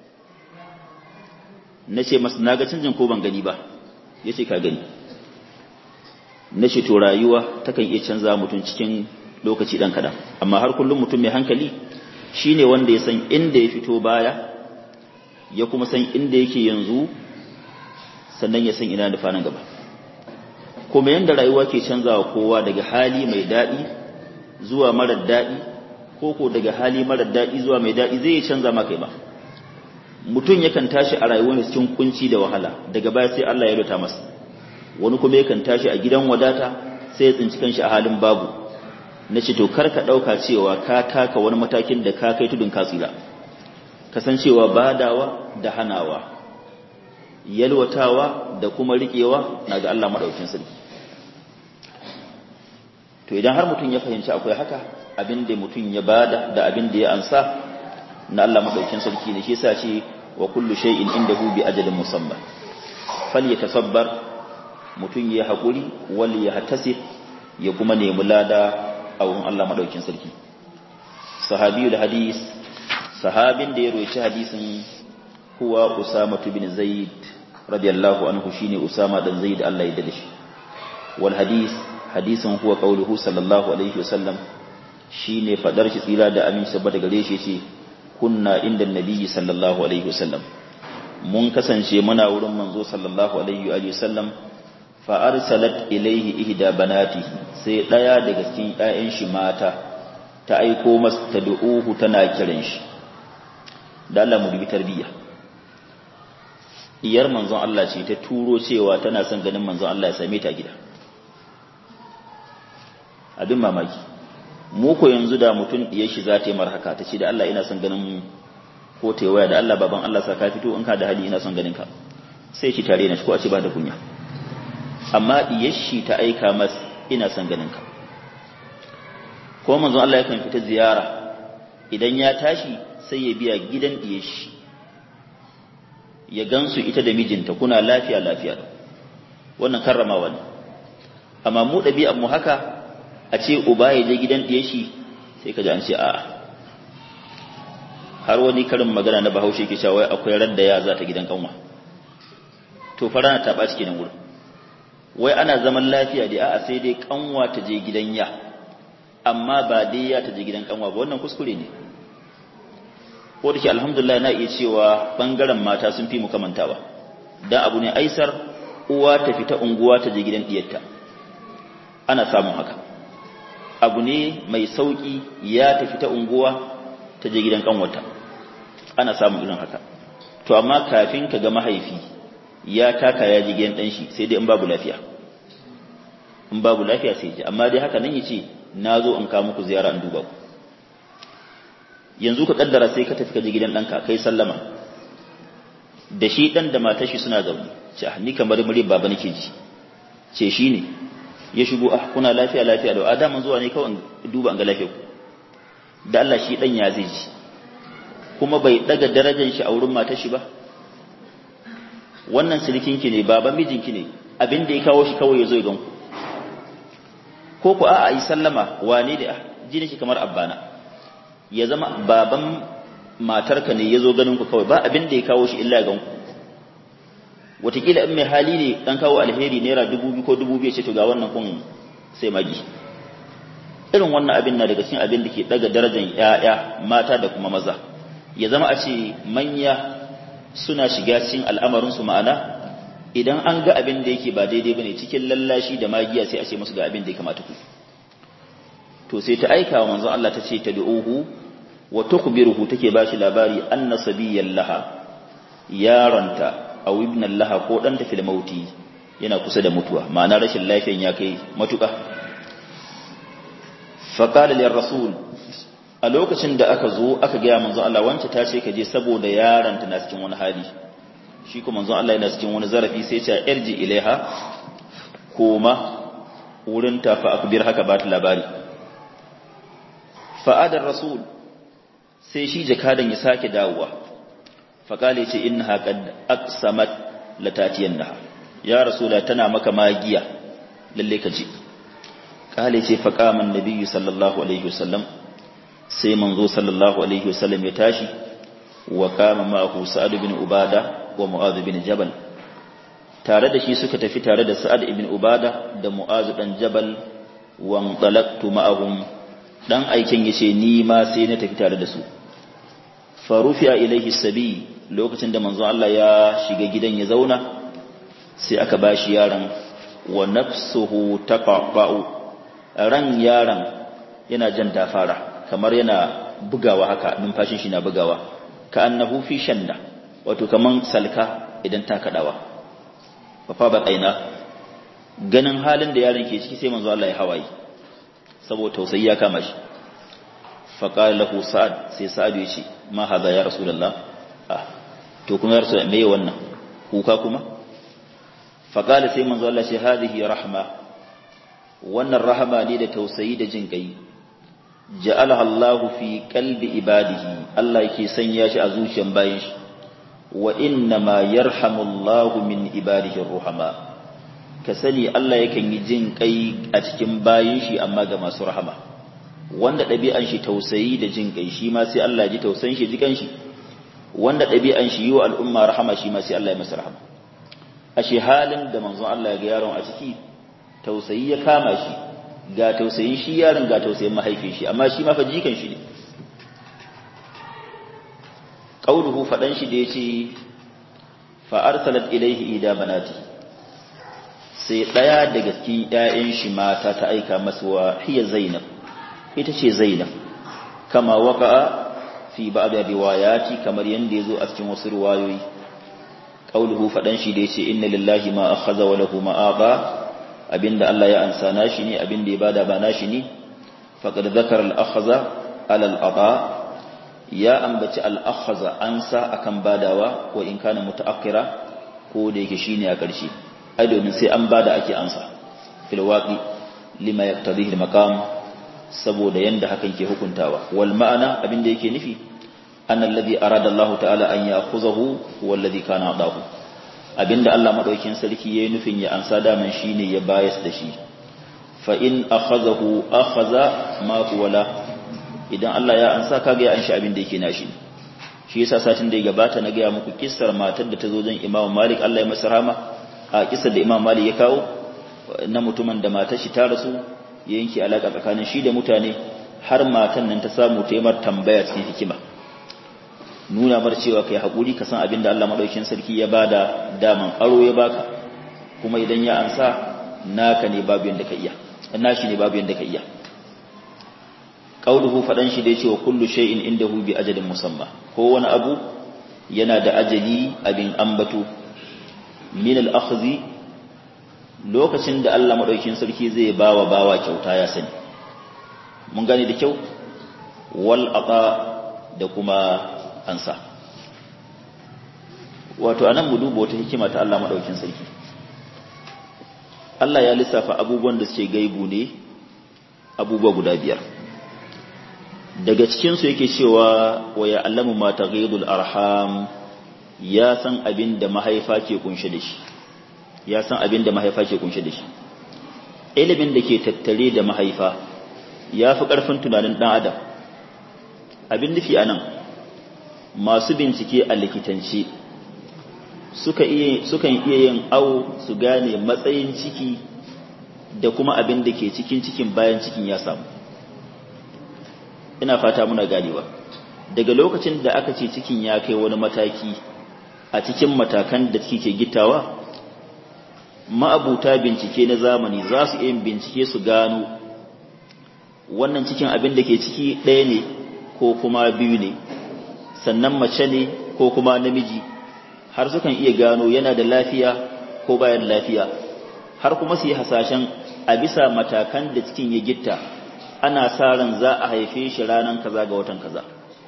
na ce masu na ga canjin ko ban gani ba ya ce ka gani na ce to rayuwa takan iya canza mutum cikin lokaci ɗan kaɗan amma har kullum mutum mai hankali shine wanda ya san inda ya fito baya ya kuma san inda yake yanzu sannan ya san ina da fanan gaba kuma yanda rayuwa ke canzawa kowa daga hali mai daɗi zuwa marar daɗi ko ko daga hali marar daɗi zuwa mai daɗi zai canza maka ba mutum yakan tashi a rayuwar cikin kunci da wahala daga baya sai Allah ya rubuta masa wani kuma yakan tashi a gidan wadata sai ya tsinci kanshi a halin babu na ce to kar ka ɗauka cewa ka taka wani matakin da ka kai tudun katsira kasancewa badawa da hanawa yalwatawa da kuma riƙewa na ga Allah maɗaukin sarki to idan har mutum ya fahimci akwai haka abin da mutum ya bada da abin da ya ansa na Allah maɗaukin sarki ne shi yasa ce wa kullu shay'in indahu bi ajalin musamma falyatasabbar mutum ya haƙuri wal ya hatasi ya kuma nemi lada a wurin Allah maɗaukin sarki sahabiyul hadis sahabin da ya roci hadisin huwa usama bin zaid radiyallahu anhu shine usama dan zaid Allah ya dade shi wal hadis hadisin huwa qauluhu sallallahu alaihi wasallam shine fadar shi tsira da amin saboda gare shi yace kunna inda nabiyyi sallallahu alaihi wasallam mun kasance muna wurin manzo sallallahu alaihi wa sallam fa arsalat ilaihi ihda banatihi sai daya daga cikin ƴaƴan shi mata ta aiko masa tad'uhu tana kiran shi da Allah mu dubi tarbiyya iyar manzon Allah ce ta turo cewa tana son ganin manzon Allah ya same ta gida abin mamaki mu ko yanzu da mutum diyar shi za ta yi marhaka ta ce da Allah ina son ganin ko ta waya da Allah baban Allah sa ka fito in ka da hali ina son ganin ka sai shi tare na shi ko a ce ba da kunya amma diyar shi ta aika mas ina son ganin ka ko manzon Allah yakan fita ziyara idan ya tashi sai ya biya gidan diyar shi ya gansu ita da mijinta kuna lafiya lafiya wannan karramawa ne amma mu ɗabi'ar mu haka a ce uba ya je gidan ɗiye shi sai ka ji an ce a'a har wani karin magana na bahaushe ke cewa akwai ran da ya za ta gidan kanwa to fara na taɓa cikin wurin wai ana zaman lafiya da a'a sai dai kanwa ta je gidan ya amma ba dai ya ta je gidan kanwa ba wannan kuskure ne ko da ke alhamdulillah na iya cewa bangaren mata sun fi mu kamantawa dan abu ne aisar uwa ta fita unguwa ta je gidan diyarta ana samun haka abu ne mai sauki ya ta fita unguwa ta je gidan kanwata ana samun irin haka to amma kafin ka ga mahaifi ya taka ya ji gidan dan shi sai dai in babu lafiya in babu lafiya sai ji amma dai haka nan yace nazo in kawo muku ziyara in duba ku yanzu ka kaddara sai ka tafi ka je gidan ɗanka kai sallama da shi dan da matar shi suna zaune ce ni kamar muri baba nake ji ce shi ne ya shigo ah kuna lafiya lafiya da adaman zuwa ne kawai duba an ga lafiya ku da Allah shi dan ya zai ji kuma bai daga darajar shi a wurin matar shi ba wannan sirikinki ne baban mijinki ne abin da ya kawo shi kawai ya zo ya ganku ko ku a yi sallama wane da jini shi kamar abbana ya zama baban matarka ne ya zo ganin ku kawai ba abin da ya kawo shi illa ya ganku wataƙila in mai hali ne ɗan kawo alheri naira dubu biyu ko dubu biyu ce to ga wannan kun sai magi irin wannan abin na daga cikin abin da ke daga darajar 'ya'ya mata da kuma maza ya zama a ce manya suna shiga cikin al'amarinsu ma'ana idan an ga abin da yake ba daidai bane cikin lallashi da magiya sai a ce musu ga abin da ya kamata ku to sai ta aika wa manzon Allah ta ce ta du'uhu wa tukhbiruhu take bashi labari anna sabiyyan laha yaronta aw ibnan laha ko dan ta fil mauti yana kusa da mutuwa ma'ana rashin lafiyan ya kai matuka fa qala lir rasul a lokacin da aka zo aka gaya manzon Allah wance ta ce ka je saboda yaronta na cikin wani hali shi kuma manzon Allah yana cikin wani zarafi sai ce irji ilaiha koma wurin ta fa akbir haka ba ta labari fa'adar rasul sai shi jakadan ya sake dawowa fa kale ce innaha qad aqsamat latatiyannaha ya rasula tana maka magiya lalle ka ji kale ce fa qama annabi sallallahu alaihi wasallam sai manzo sallallahu alaihi wasallam ya tashi wa kama ma'ahu sa'ad bin ubada wa mu'adh bin jabal tare da shi suka tafi tare da sa'ad ibn ubada da mu'adh dan jabal wa antalaqtu ma'ahum dan aikin yace ni ma sai na tafi tare da su farufiya ilaihi sabi lokacin da manzo Allah ya shiga gidan ya zauna sai aka bashi yaron wa nafsuhu taqba'u ran yaron yana jan dafara kamar yana bugawa haka numfashin shi na bugawa ka annahu fi shanda wato kaman salka idan ta kadawa fa fa baqaina ganin halin da yaron ke ciki sai manzo Allah ya hawaye saboda tausayi ya kama shi fa qala lahu sa'ad sai sa'ad ya ce ma hada ya rasulullah ah to kuma ya rasul me wannan kuka kuma fa qala sai manzo Allah ce hadhihi rahma wannan rahama ne da tausayi da jin kai ja'alaha Allahu fi qalbi ibadihi Allah yake sanya shi a zuciyar bayin shi wa inna ma yarhamu Allahu min ibadihi ruhama ka sani Allah yakan yi jin kai a cikin bayin shi amma ga masu rahama wanda ɗabi'an shi tausayi da jin kai shi ma sai Allah ji tausayin shi jikan shi wanda ɗabi'an shi yi wa al'umma rahama shi ma sai Allah ya masa rahama ashe halin da manzon Allah ya ga yaron a ciki tausayi ya kama shi ga tausayin shi yaron ga tausayin mahaifin shi amma shi ma fa jikan shi ne qauluhu fadan shi da yace fa arsalat ilayhi ida banati sai daya daga cikin ƴaƴan shi mata ta aika masa wa hiya zainab ita ce zainab kama waqa'a fi ba'd riwayati kamar yanda yazo a cikin wasu riwayoyi qauluhu fadan shi da yace inna lillahi ma akhadha wa lahu ma ata abinda Allah ya ansa nashi ne abinda ya bada ba nashi ne faqad zakara al-akhza ala al-ata ya ambaci al-akhza ansa akan badawa wa in kana mutaakkira ko da yake shine a ƙarshe ai domin sai an bada ake ansa fil waqi lima yaqtadihi al-maqam saboda yanda hakan ke hukuntawa wal ma'ana abinda yake nufi anna alladhi arada Allah ta'ala an ya'khuzahu huwa alladhi kana adahu abinda Allah madaukin sarki yayin nufin ya ansa daman shine ya bayas da shi fa in akhazahu akhaza ma huwa la idan Allah ya ansa kaga ya anshi abinda yake nashi shi yasa satin da ya gabata na ga muku kissar matar da ta zo jan Imam Malik Allah ya masa rahama a kissar da Imam Malik ya kawo na mutumin da matar shi ta rasu ya yanke alaka tsakanin shi da mutane har matan nan ta samu ta yi mar tambaya cikin hikima nuna mar cewa kai haƙuri ka san abin da Allah maɗaukin sarki ya bada daman aro ya baka kuma idan ya ansa naka ne babu yanda ka iya nashi ne babu yanda ka iya qauluhu fadan shi da yace wa kullu shay'in indahu bi ajalin musamma ko wani abu yana da ajali abin ambato min al-akhdhi lokacin da Allah maɗaukin sarki zai bawa bawa kyauta ya sani mun gane da kyau wal aqa da kuma ansa wato anan mu duba wata hikima ta Allah madaukin sarki Allah ya lissafa abubuwan da suke gaibu ne abubuwa guda biyar daga cikin su yake cewa wa ya'lamu ma taghidul arham ya san abin da mahaifa ke kunshe da shi ya san abin da mahaifa ke kunshe da shi ilimin da ke tattare da mahaifa ya fi ƙarfin tunanin ɗan adam abin nufi a nan masu bincike a likitanci sukan iya yin awo su gane matsayin ciki da kuma abin da ke cikin cikin bayan cikin ya samu ina fata muna ganewa daga lokacin da aka ce cikin ya kai wani mataki a cikin matakan da ke gittawa ma'abuta bincike na zamani za su yin bincike su gano wannan cikin abin da ke ciki ɗaya ne ko kuma biyu ne sannan mace ne ko kuma namiji har sukan iya gano yana da lafiya ko bayan lafiya har kuma su yi hasashen a bisa matakan da cikin ya gitta ana sa ran za a haife shi ranar kaza ga watan kaza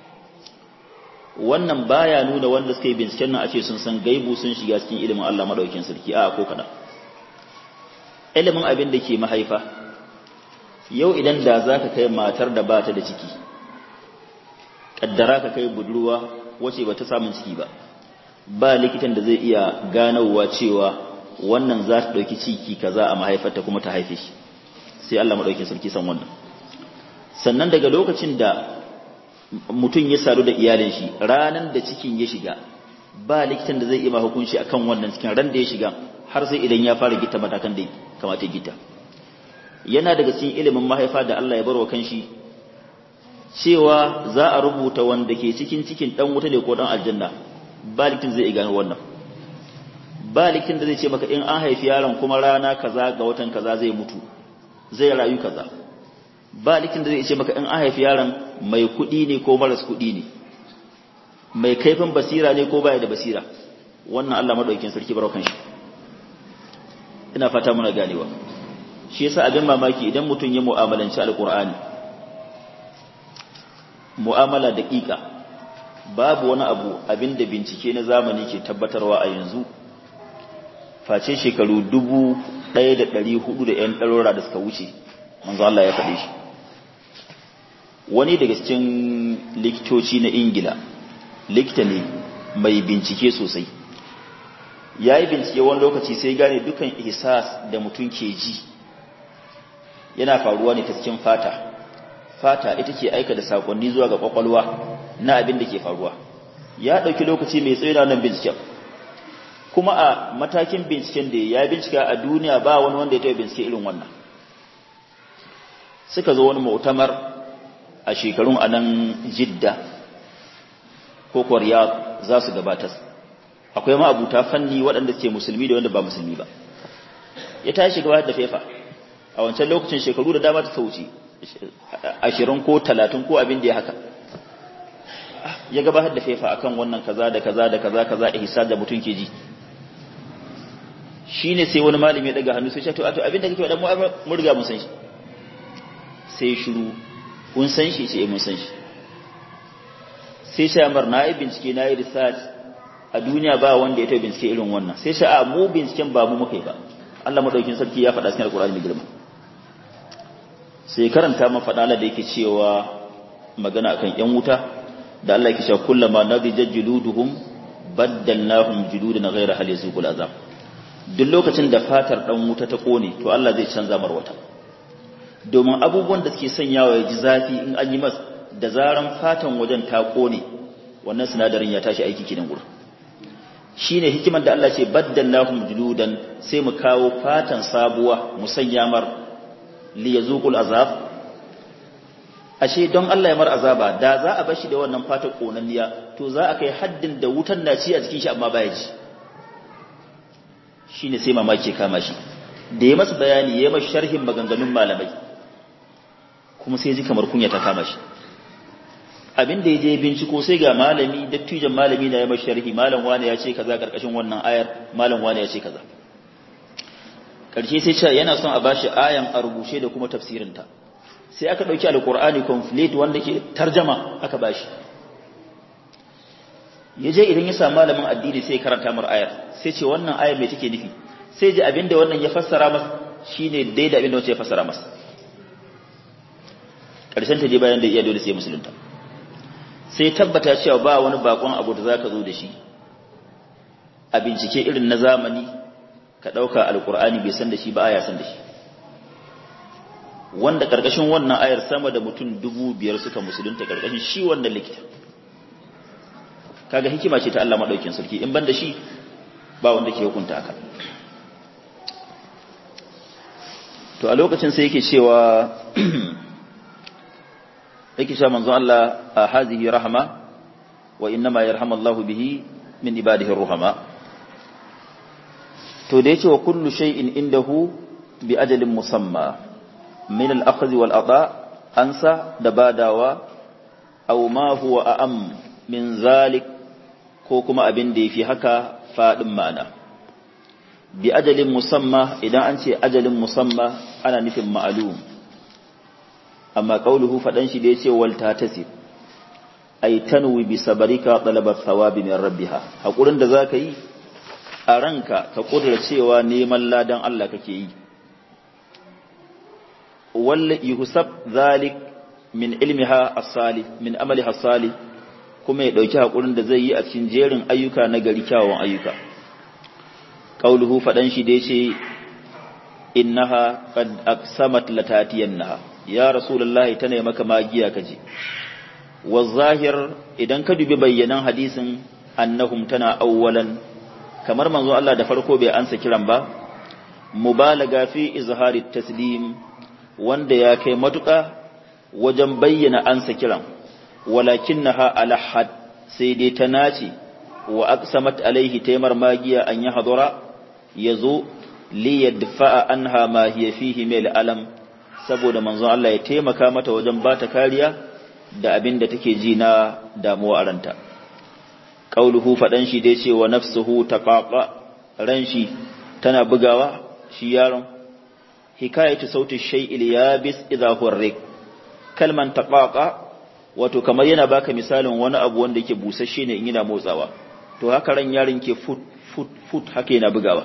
wannan baya nuna wanda suka yi binciken nan a ce sun san gaibu sun shiga cikin ilimin Allah madaukakin sarki a ko kada ilimin abin da ke mahaifa yau idan da za ka kai matar da ba ta da ciki ƙaddara ka kai budurwa wace ba ta samun ciki ba ba likitan da zai iya ganowa cewa wannan za ta ɗauki ciki kaza a mahaifarta kuma ta haife shi sai Allah maɗaukin sarki san wannan sannan daga lokacin da mutum ya sadu da iyalin shi ranan da cikin ya shiga ba likitan da zai iya hukunci akan wannan cikin ran da ya shiga har sai idan ya fara gita matakan da kamata gita yana daga cikin ilimin mahaifa da Allah ya barwa kanshi cewa za a rubuta wanda ke cikin cikin dan wuta ne ko dan aljanna ba likitan zai gano wannan ba likitan da zai ce maka in an haifi yaron kuma rana kaza ga watan kaza zai mutu zai rayu kaza ba likitan da zai ce maka in an haifi yaron mai kuɗi ne ko maras kuɗi ne mai kaifin basira ne ko baya da basira wannan Allah madaukakin sarki barwa kanshi ina fata muna ganewa shi yasa abin mamaki idan mutum ya mu'amalanci alqur'ani mu'amala daƙiƙa babu wani abu abinda bincike na zamani ke tabbatarwa a yanzu face shekaru dubu ɗaya da ɗari hudu da ‘yan ɗarora da suka wuce manzo Allah ya faɗe shi wani daga cikin likitoci na ingila likita ne mai bincike sosai ya yi bincike wani lokaci sai gane dukan ihsas da mutum ke ji yana faruwa ne ta cikin fata fata ita ke aika da sakonni zuwa ga kwakwalwa na abin da ke faruwa ya ɗauki lokaci mai tsaye nan binciken kuma a matakin binciken da ya bincika a duniya ba wani wanda ya taɓa bincike irin wannan suka zo wani mu'tamar a shekarun a nan jidda ko kwarya za su gabatar akwai ma'abuta fanni waɗanda suke musulmi da wanda ba musulmi ba ya tashi gabatar da fefa a wancan lokacin shekaru da dama ta wuce ashirin ko talatin ko abin da ya haka ya gabatar da fefa akan wannan kaza da kaza da kaza kaza ihsan da mutum ke ji shine sai wani malami ya daga hannu sai ya to to abin da kake faɗa mu mun riga mun san shi sai shiru kun san shi sai mun san shi sai sai amar na yi bincike na yi research a duniya ba wanda ya ta bincike irin wannan sai sai a mu binciken ba mu muka yi ba Allah madaukin sarki ya faɗa cikin alkur'ani mai girma sai karanta man faɗa da yake cewa magana akan yan wuta da Allah yake cewa kullama nadijat juluduhum baddalnahum juludan ghayra hal yazuqul azab duk lokacin da fatar dan wuta ta kone to Allah zai canza mar wata domin abubuwan da suke sanyawa ya ji zafi in an yi mas da zaran fatan wajen ta kone wannan sinadarin ya tashi aiki kidan gurin shine hikimar da Allah ce baddalnahum juludan sai mu kawo fatan sabuwa mu sanya mar li yazuqul azab ashe don Allah ya mar azaba da za a bashi da wannan fatan konanniya to za a kai haddin da wutan na ci a cikin shi amma baya ji shine sai mamaki kama shi da ya masa bayani ya masa sharhin maganganun malamai kuma sai ji kamar kunya ta kama shi abin da ya je binciko sai ga malami dattijan malami na ya masa sharhi malam wani ya ce kaza karkashin wannan ayar malam wani ya ce kaza karshe sai ce yana son a bashi ayan a rubuce da kuma tafsirinta sai aka dauki alqur'ani complete wanda ke tarjama aka bashi ya je idan ya samu malamin addini sai karanta mar ayar sai ce wannan ayar mai take nufi sai ji abinda wannan ya fassara masa shine daidai abinda wancan ya fassara masa karshen ta je bayan da iya dole sai musulunta sai tabbata cewa ba wani bakon abu da zaka zo da shi a bincike irin na zamani ka dauka alqur'ani bai san da shi ba aya san da shi wanda karkashin wannan ayar sama da mutum dubu biyar suka musulunta karkashin shi wannan likita kaga hikima ce ta Allah madaukin sarki in banda shi ba wanda ke hukunta haka to a lokacin sai yake cewa yake cewa manzo Allah a hazihi rahama wa innama yarhamallahu bihi min ibadihi ruhama to da yace wa kullu shay'in indahu bi ajalin musamma min al-akhdh wal ata ansa da badawa aw ma huwa a'am min zalik ko kuma abin da yafi haka fadin ma'ana bi ajalin musamma idan an ce ajalin musamma ana nufin ma'lum amma qauluhu fadan shi da yace wal tatasib ay tanwi bi sabarika talabat thawabi min rabbiha hakurin da zaka yi a ranka ka kudura cewa neman ladan Allah kake yi wal yuhsab zalik min ilmiha as-salih min amaliha as-salih kuma ya dauki hakurin da zai yi a cikin jerin ayyuka na gari kyawun ayyuka qauluhu fadan shi da yace innaha qad aqsamat latatiyannaha ya rasulullahi tana maka magiya kaje wa zahir idan ka dubi bayyanan hadisin annahum tana awwalan kamar manzo Allah da farko bai ansa kiran ba mubalaga fi izhari taslim wanda ya kai matuƙa wajen bayyana ansa kiran walakinnaha ala had sai dai ta nace wa aqsamat alaihi taymar magiya an ya hadura yazo li yadfa'a anha ma hiya fihi mil alam saboda manzon Allah ya taimaka mata wajen bata kariya da abin da take ji na damuwa a ranta qauluhu fadan shi dai ce wa nafsuhu taqaqa ran shi tana bugawa shi yaron hikayatu sauti shay'il yabis idha hurrik kalman taqaqa wato kamar yana baka misalin wani abu wanda yake busasshe ne in yana motsawa to haka ran yaron ke fut fut fut haka yana bugawa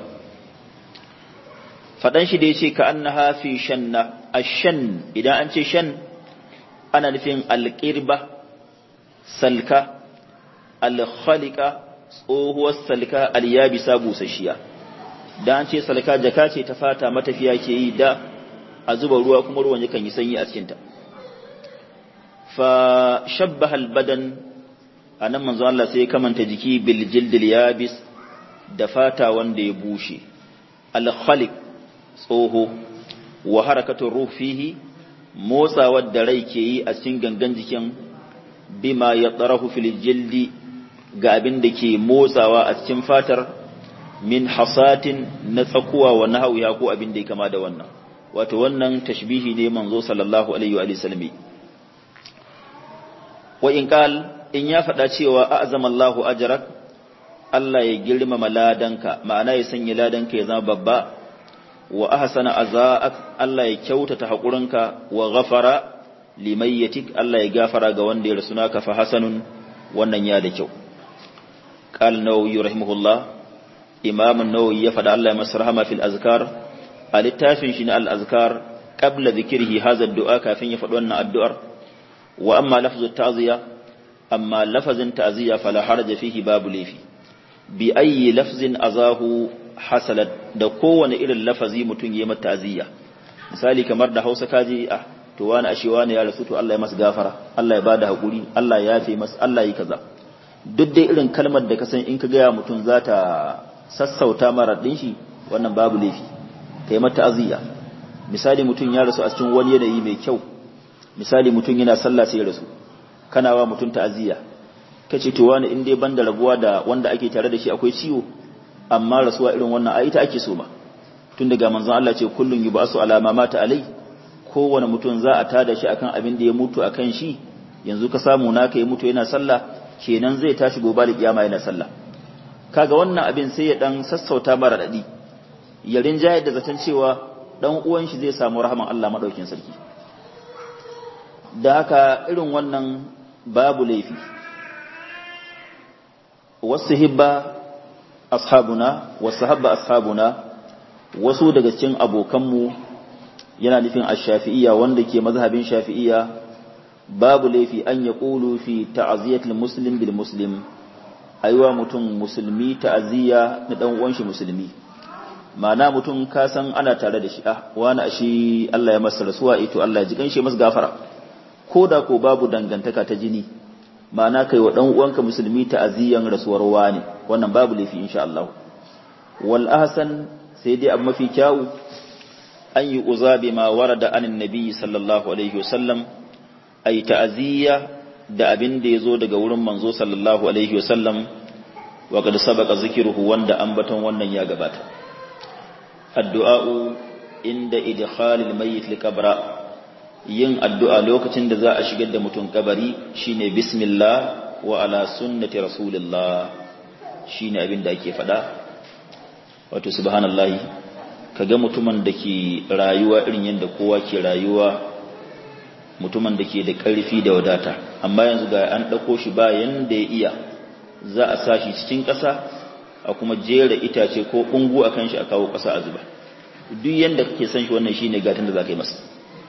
fadan shi da yace ka annaha fi shanna ashan idan an ce shan ana nufin alqirba salka alkhalika tsohuwar salka alyabisa busasshiya da an ce salka jaka ce ta fata matafiya ke yi da a zuba ruwa kuma ruwan yakan yi sanyi a cikinta fa shabbaha albadan anan manzo Allah sai ya kamanta jiki bil jildil yabis da fata wanda ya bushe alkhaliq tsoho wa harakatu ruh fihi motsawar da rai ke yi a cikin gangan jikin bima ya tsarahu fil jildi ga abin da ke motsawa a cikin fatar min hasatin na tsakuwa wa nahawiya ko abin da ya kama da wannan wato wannan tashbihi ne manzo sallallahu alaihi wa sallam wa in qal in ya faɗa cewa a'zama Allahu ajrak Allah ya girmama ladanka ma'ana ya sanya ladanka ya zama babba wa ahsana azaak Allah ya kyautata hakurinka wa ghafara limayyatik Allah ya gafara ga wanda ya rasu naka fa hasanun wannan ya da kyau qal nawawi rahimahullah imam an-nawawi ya fada Allah ya masa rahama fil azkar a littafin shi na al-azkar qabla dhikrihi hadha ad-du'a kafin ya faɗi wannan addu'ar wa amma lafzu ta'ziya amma lafazin ta'ziya fala haraja fihi babu lafi bi ayyi lafzin azahu hasalat da kowane irin lafazi mutum ya mata ta'ziya misali kamar da Hausa kaji ah to wani ashe wani ya rasu to Allah ya masa gafara Allah ya bada hakuri Allah ya yafe masa Allah yi kaza duk dai irin kalmar da ka san in ka gaya mutum za ta sassauta mara din shi wannan babu laifi kai mata aziya misali mutum ya rasu a cikin wani yanayi mai kyau misali mutum yana sallah sai ya rasu kana wa mutum ta'aziyya kace to wani in dai banda rabuwa da wanda ake tare da shi akwai ciwo amma rasuwa irin wannan ai ita ake so ma tun daga manzon Allah ce kullun yubasu ala ma mata alai kowane mutum za a tada shi akan abin da ya mutu akan shi yanzu ka samu naka ya mutu yana sallah kenan zai tashi gobe da kiyama yana sallah kaga wannan abin sai ya dan sassauta mara dadi ya rinjaye da zaton cewa dan uwan shi zai samu rahman Allah madaukin sarki da haka irin wannan babu laifi wasu hibba ashabuna wasu habba ashabuna wasu daga cikin abokanmu yana nufin ash-shafi'iyya wanda ke mazhabin shafi'iyya babu laifi an ya ƙulu fi ta'aziyatul muslim bil muslim aiwa mutum musulmi ta'aziyya na dan uwan shi musulmi ma'ana mutum ka san ana tare da shi ah wani ashi Allah ya masa rasuwa ito Allah ya ji kanshi masa gafara ko da ko babu dangantaka ta jini ma'ana kai wa dan uwanka musulmi ta'aziyyan rasuwar wani wannan babu laifi insha Allah wal ahsan sai dai abu mafi kyawu an yi uzabi ma warada anin nabi sallallahu alaihi wasallam ay ta'aziyya da abin da yazo daga wurin manzo sallallahu alaihi wasallam wa qad sabaqa zikruhu wanda ambaton wannan ya gabata addu'a'u inda idkhalil mayyit liqabra yin addu'a lokacin da za a shigar da mutum kabari shine bismillah wa ala sunnati rasulillah shine abin da ake fada wato subhanallahi kaga mutumin da ke rayuwa irin yadda kowa ke rayuwa mutumin da ke da ƙarfi da wadata amma yanzu ga an ɗauko shi ba yanda ya iya za a sa shi cikin ƙasa a kuma jera itace ko ɓungu a kan shi a kawo ƙasa a zuba duk yanda kake san shi wannan shine gatan da za ka yi masa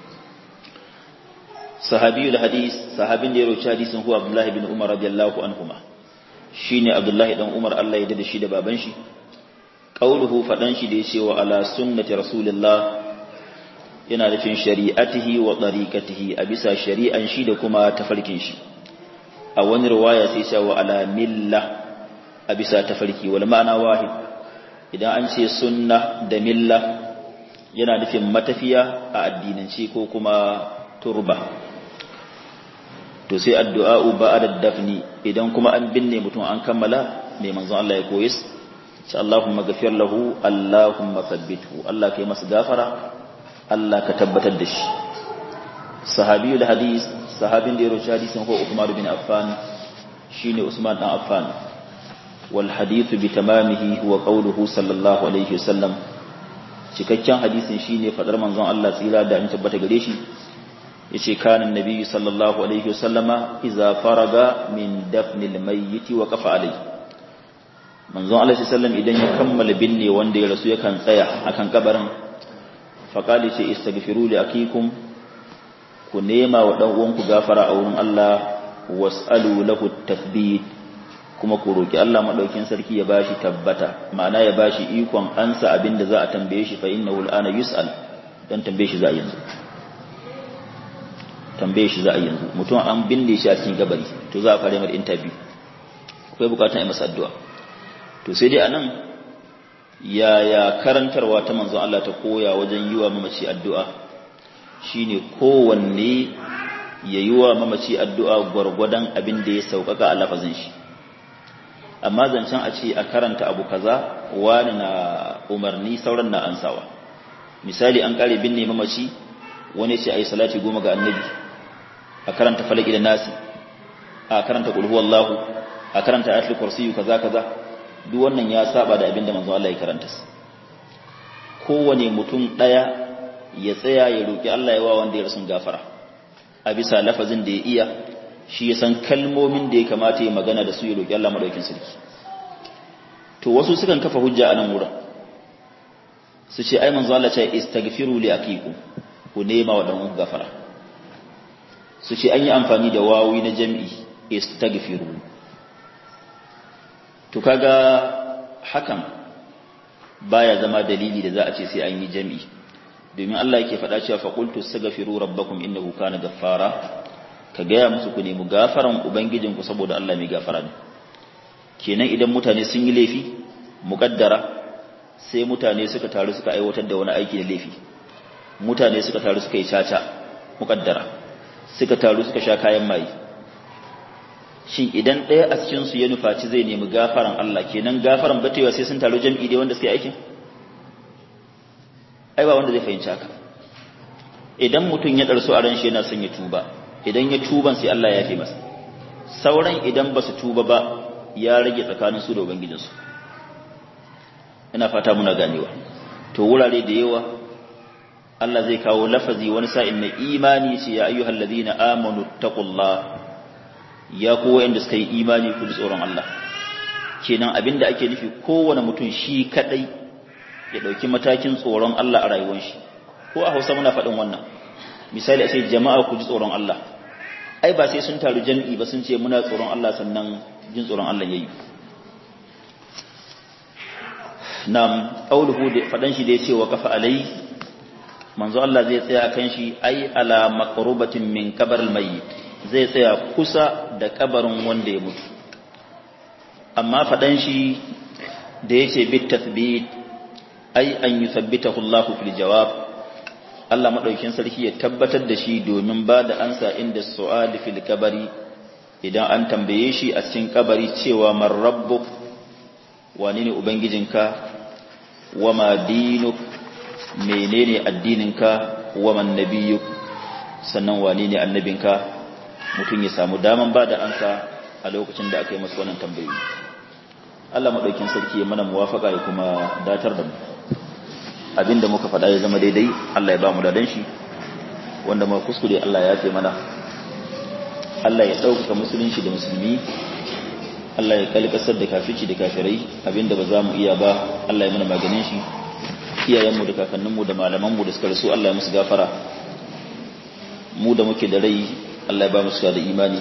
sahabiyul hadis sahabin da ya roci hadisin huwa abdullahi bin umar radiyallahu anhuma shine abdullahi dan umar Allah ya da shi da baban shi qauluhu fadan shi da yace wa ala sunnati rasulillah yana nufin shari'atihi wa tariqatihi a bisa shari'an shi da kuma tafarkin shi a wani riwaya sai ya wa ala milla a bisa tafarki wal ma'ana wahid idan an ce sunna da milla yana nufin matafiya a addinance ko kuma turba to sai addu'a'u ba'da dafni idan kuma an binne mutum an kammala mai manzon Allah ya koyi sai Allahumma ghafir lahu Allahumma thabbithu Allah kai masa gafara Allah ka tabbatar da shi sahabiyul hadis sahabin da ya roci hadisin ko Uthman bin Affan shine Usman dan Affan wal hadithu bi tamamihi huwa qawluhu sallallahu alaihi wasallam cikakken hadisin shine fadar manzon Allah tsira da an tabbata gare shi yace kana annabi sallallahu alaihi wasallama idza faraga min dafnil mayyit wa qafa alai manzon Allah sallallahu idan ya kammala binne wanda ya rasu yakan tsaya akan kabarin faqali ce istaghfiru li akikum ku nema wa dan uwanku gafara a wurin Allah was'alu lahu tathbit kuma ku roki Allah madaukin sarki ya bashi tabbata ma'ana ya bashi ikon ansa abinda za a tambaye shi fa innahu al'ana yus'al dan tambaye shi za a yanzu tambaye shi za a yanzu mutum an binne shi a cikin gabari to za a fara mai interview akwai bukatun a masa addu'a to sai dai anan yaya karantarwa ta manzon Allah ta koya wajen yi wa mamaci addu'a shine kowanne ya yi wa mamaci addu'a gwargwadon abin da ya sauƙaƙa a lafazin shi amma zancen a ce a karanta abu kaza wani na umarni sauran na ansawa misali an kare binne mamaci wani ce a yi salati goma ga annabi a karanta falaki da nasi a karanta kulhu wallahu a karanta ayatul kursiyu kaza kaza duk wannan ya saba da abin da manzo Allah ya karanta kowane mutum daya ya tsaya ya roki Allah ya wa wanda ya rasun gafara a bisa lafazin da ya iya shi ya san kalmomin da ya kamata ya magana da su ya roki Allah madaukin sarki to wasu sukan kafa hujja a nan wurin su ce ai manzo Allah ce istaghfiru li akikum ku nema wa dan gafara su ce an yi amfani da wawi na jam'i istaghfiru to kaga hakan baya zama dalili da za a ce sai an yi jam'i domin Allah yake faɗa cewa faqultu astaghfiru rabbakum innahu kana ghaffara ka gaya musu ku nemi gafaran ubangijinku saboda Allah mai gafara ne kenan idan mutane sun yi laifi muƙaddara sai mutane suka taru suka aiwatar da wani aiki da laifi mutane suka taru suka yi caca muƙaddara suka taru suka sha kayan maye shin idan ɗaya a cikin su ya nufaci zai nemi gafaran Allah kenan gafaran batewa sai sun taru jam'i dai wanda suke aikin ai ba wanda zai fahimci haka idan mutum ya ɗarsu a ran shi yana son ya tuba idan ya tuban sai Allah ya fi masa sauran idan ba su tuba ba ya rage tsakanin su da ubangijinsu ina fata muna ganewa to wurare da yawa Allah zai kawo lafazi wani sa'in na imani ce ya ayyuhal ladina amanu taqullah ya ku wanda suka yi imani ku ji tsoron Allah kenan abinda ake nufi kowane mutum shi kadai ya dauki matakin tsoron Allah a rayuwar shi ko a Hausa muna faɗin wannan misali a ce jama'a ku ji tsoron Allah ai ba sai sun taru jami'i ba sun ce muna tsoron Allah sannan jin tsoron Allah yayi nam qauluhu da fadan shi da yace wa kafa alai manzo Allah zai tsaya kan shi ai ala maqrubatin min qabr mayyit zai tsaya kusa da kabarin wanda ya mutu amma fadan shi da yace bit tathbit ai an yuthabbitahu Allah fil jawab Allah madaukin sarki ya tabbatar da shi domin ba da ansa inda su'al fil kabari idan an tambaye shi a cikin kabari cewa man rabbuk wani ne ubangijinka wa ma dinuk menene addininka wa man nabiyuk sannan wani ne annabinka mutum ya samu daman ba da ansa a lokacin da aka yi masa wannan tambayoyi Allah madaukin sarki ya mana muwafaka ya kuma datar da mu abinda muka faɗa ya zama daidai Allah ya ba mu dadan shi wanda ma kuskure Allah ya ce mana Allah ya ɗaukaka musulunci da musulmi Allah ya kalkasar da kafici da kafirai abinda ba za mu iya ba Allah ya mana maganin shi iyayenmu da kakanninmu da malamanmu da suka rasu Allah ya musu gafara mu da muke da rai Allah ya ba mu da imani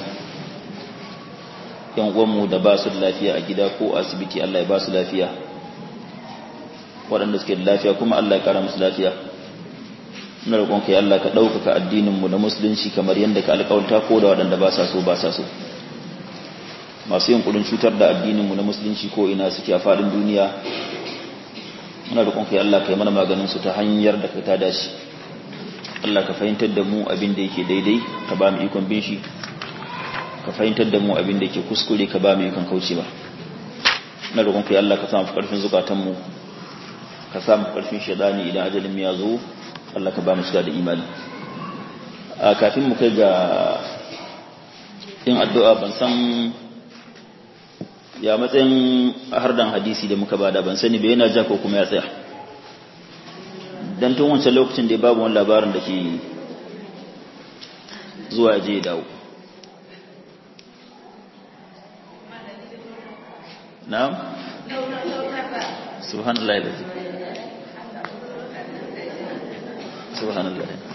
yan uwanmu da ba su da lafiya a gida ko asibiti Allah ya ba su lafiya waɗanda suke da lafiya kuma Allah ya kara musu lafiya ina roƙon kai Allah ka ɗaukaka addininmu na musulunci kamar yadda ka alƙawarta ko da waɗanda ba sa so ba sa so masu yin kudin cutar da addininmu na musulunci ko ina suke a faɗin duniya muna roƙon kai Allah ka yi mana maganin su ta hanyar da ka ta dace Allah ka fahimtar da mu abin da yake daidai ka ba mu ikon bin shi ka fahimtar da mu abin da yake kuskure ka ba mu ikon kaucewa ina roƙon kai Allah ka samu ƙarfin zukatanmu ka samu ƙarfin shaidani idan ajalin ya zo Allah ka ba mu shiga da imani a kafin mu kai ga yin addu'a ban san ya matsayin hardan hadisi da muka bada ban sani bai yana ja ko kuma ya tsaya dan tun wancan lokacin da babu wani labarin da ke zuwa je ya dawo na'am subhanallah subhanallah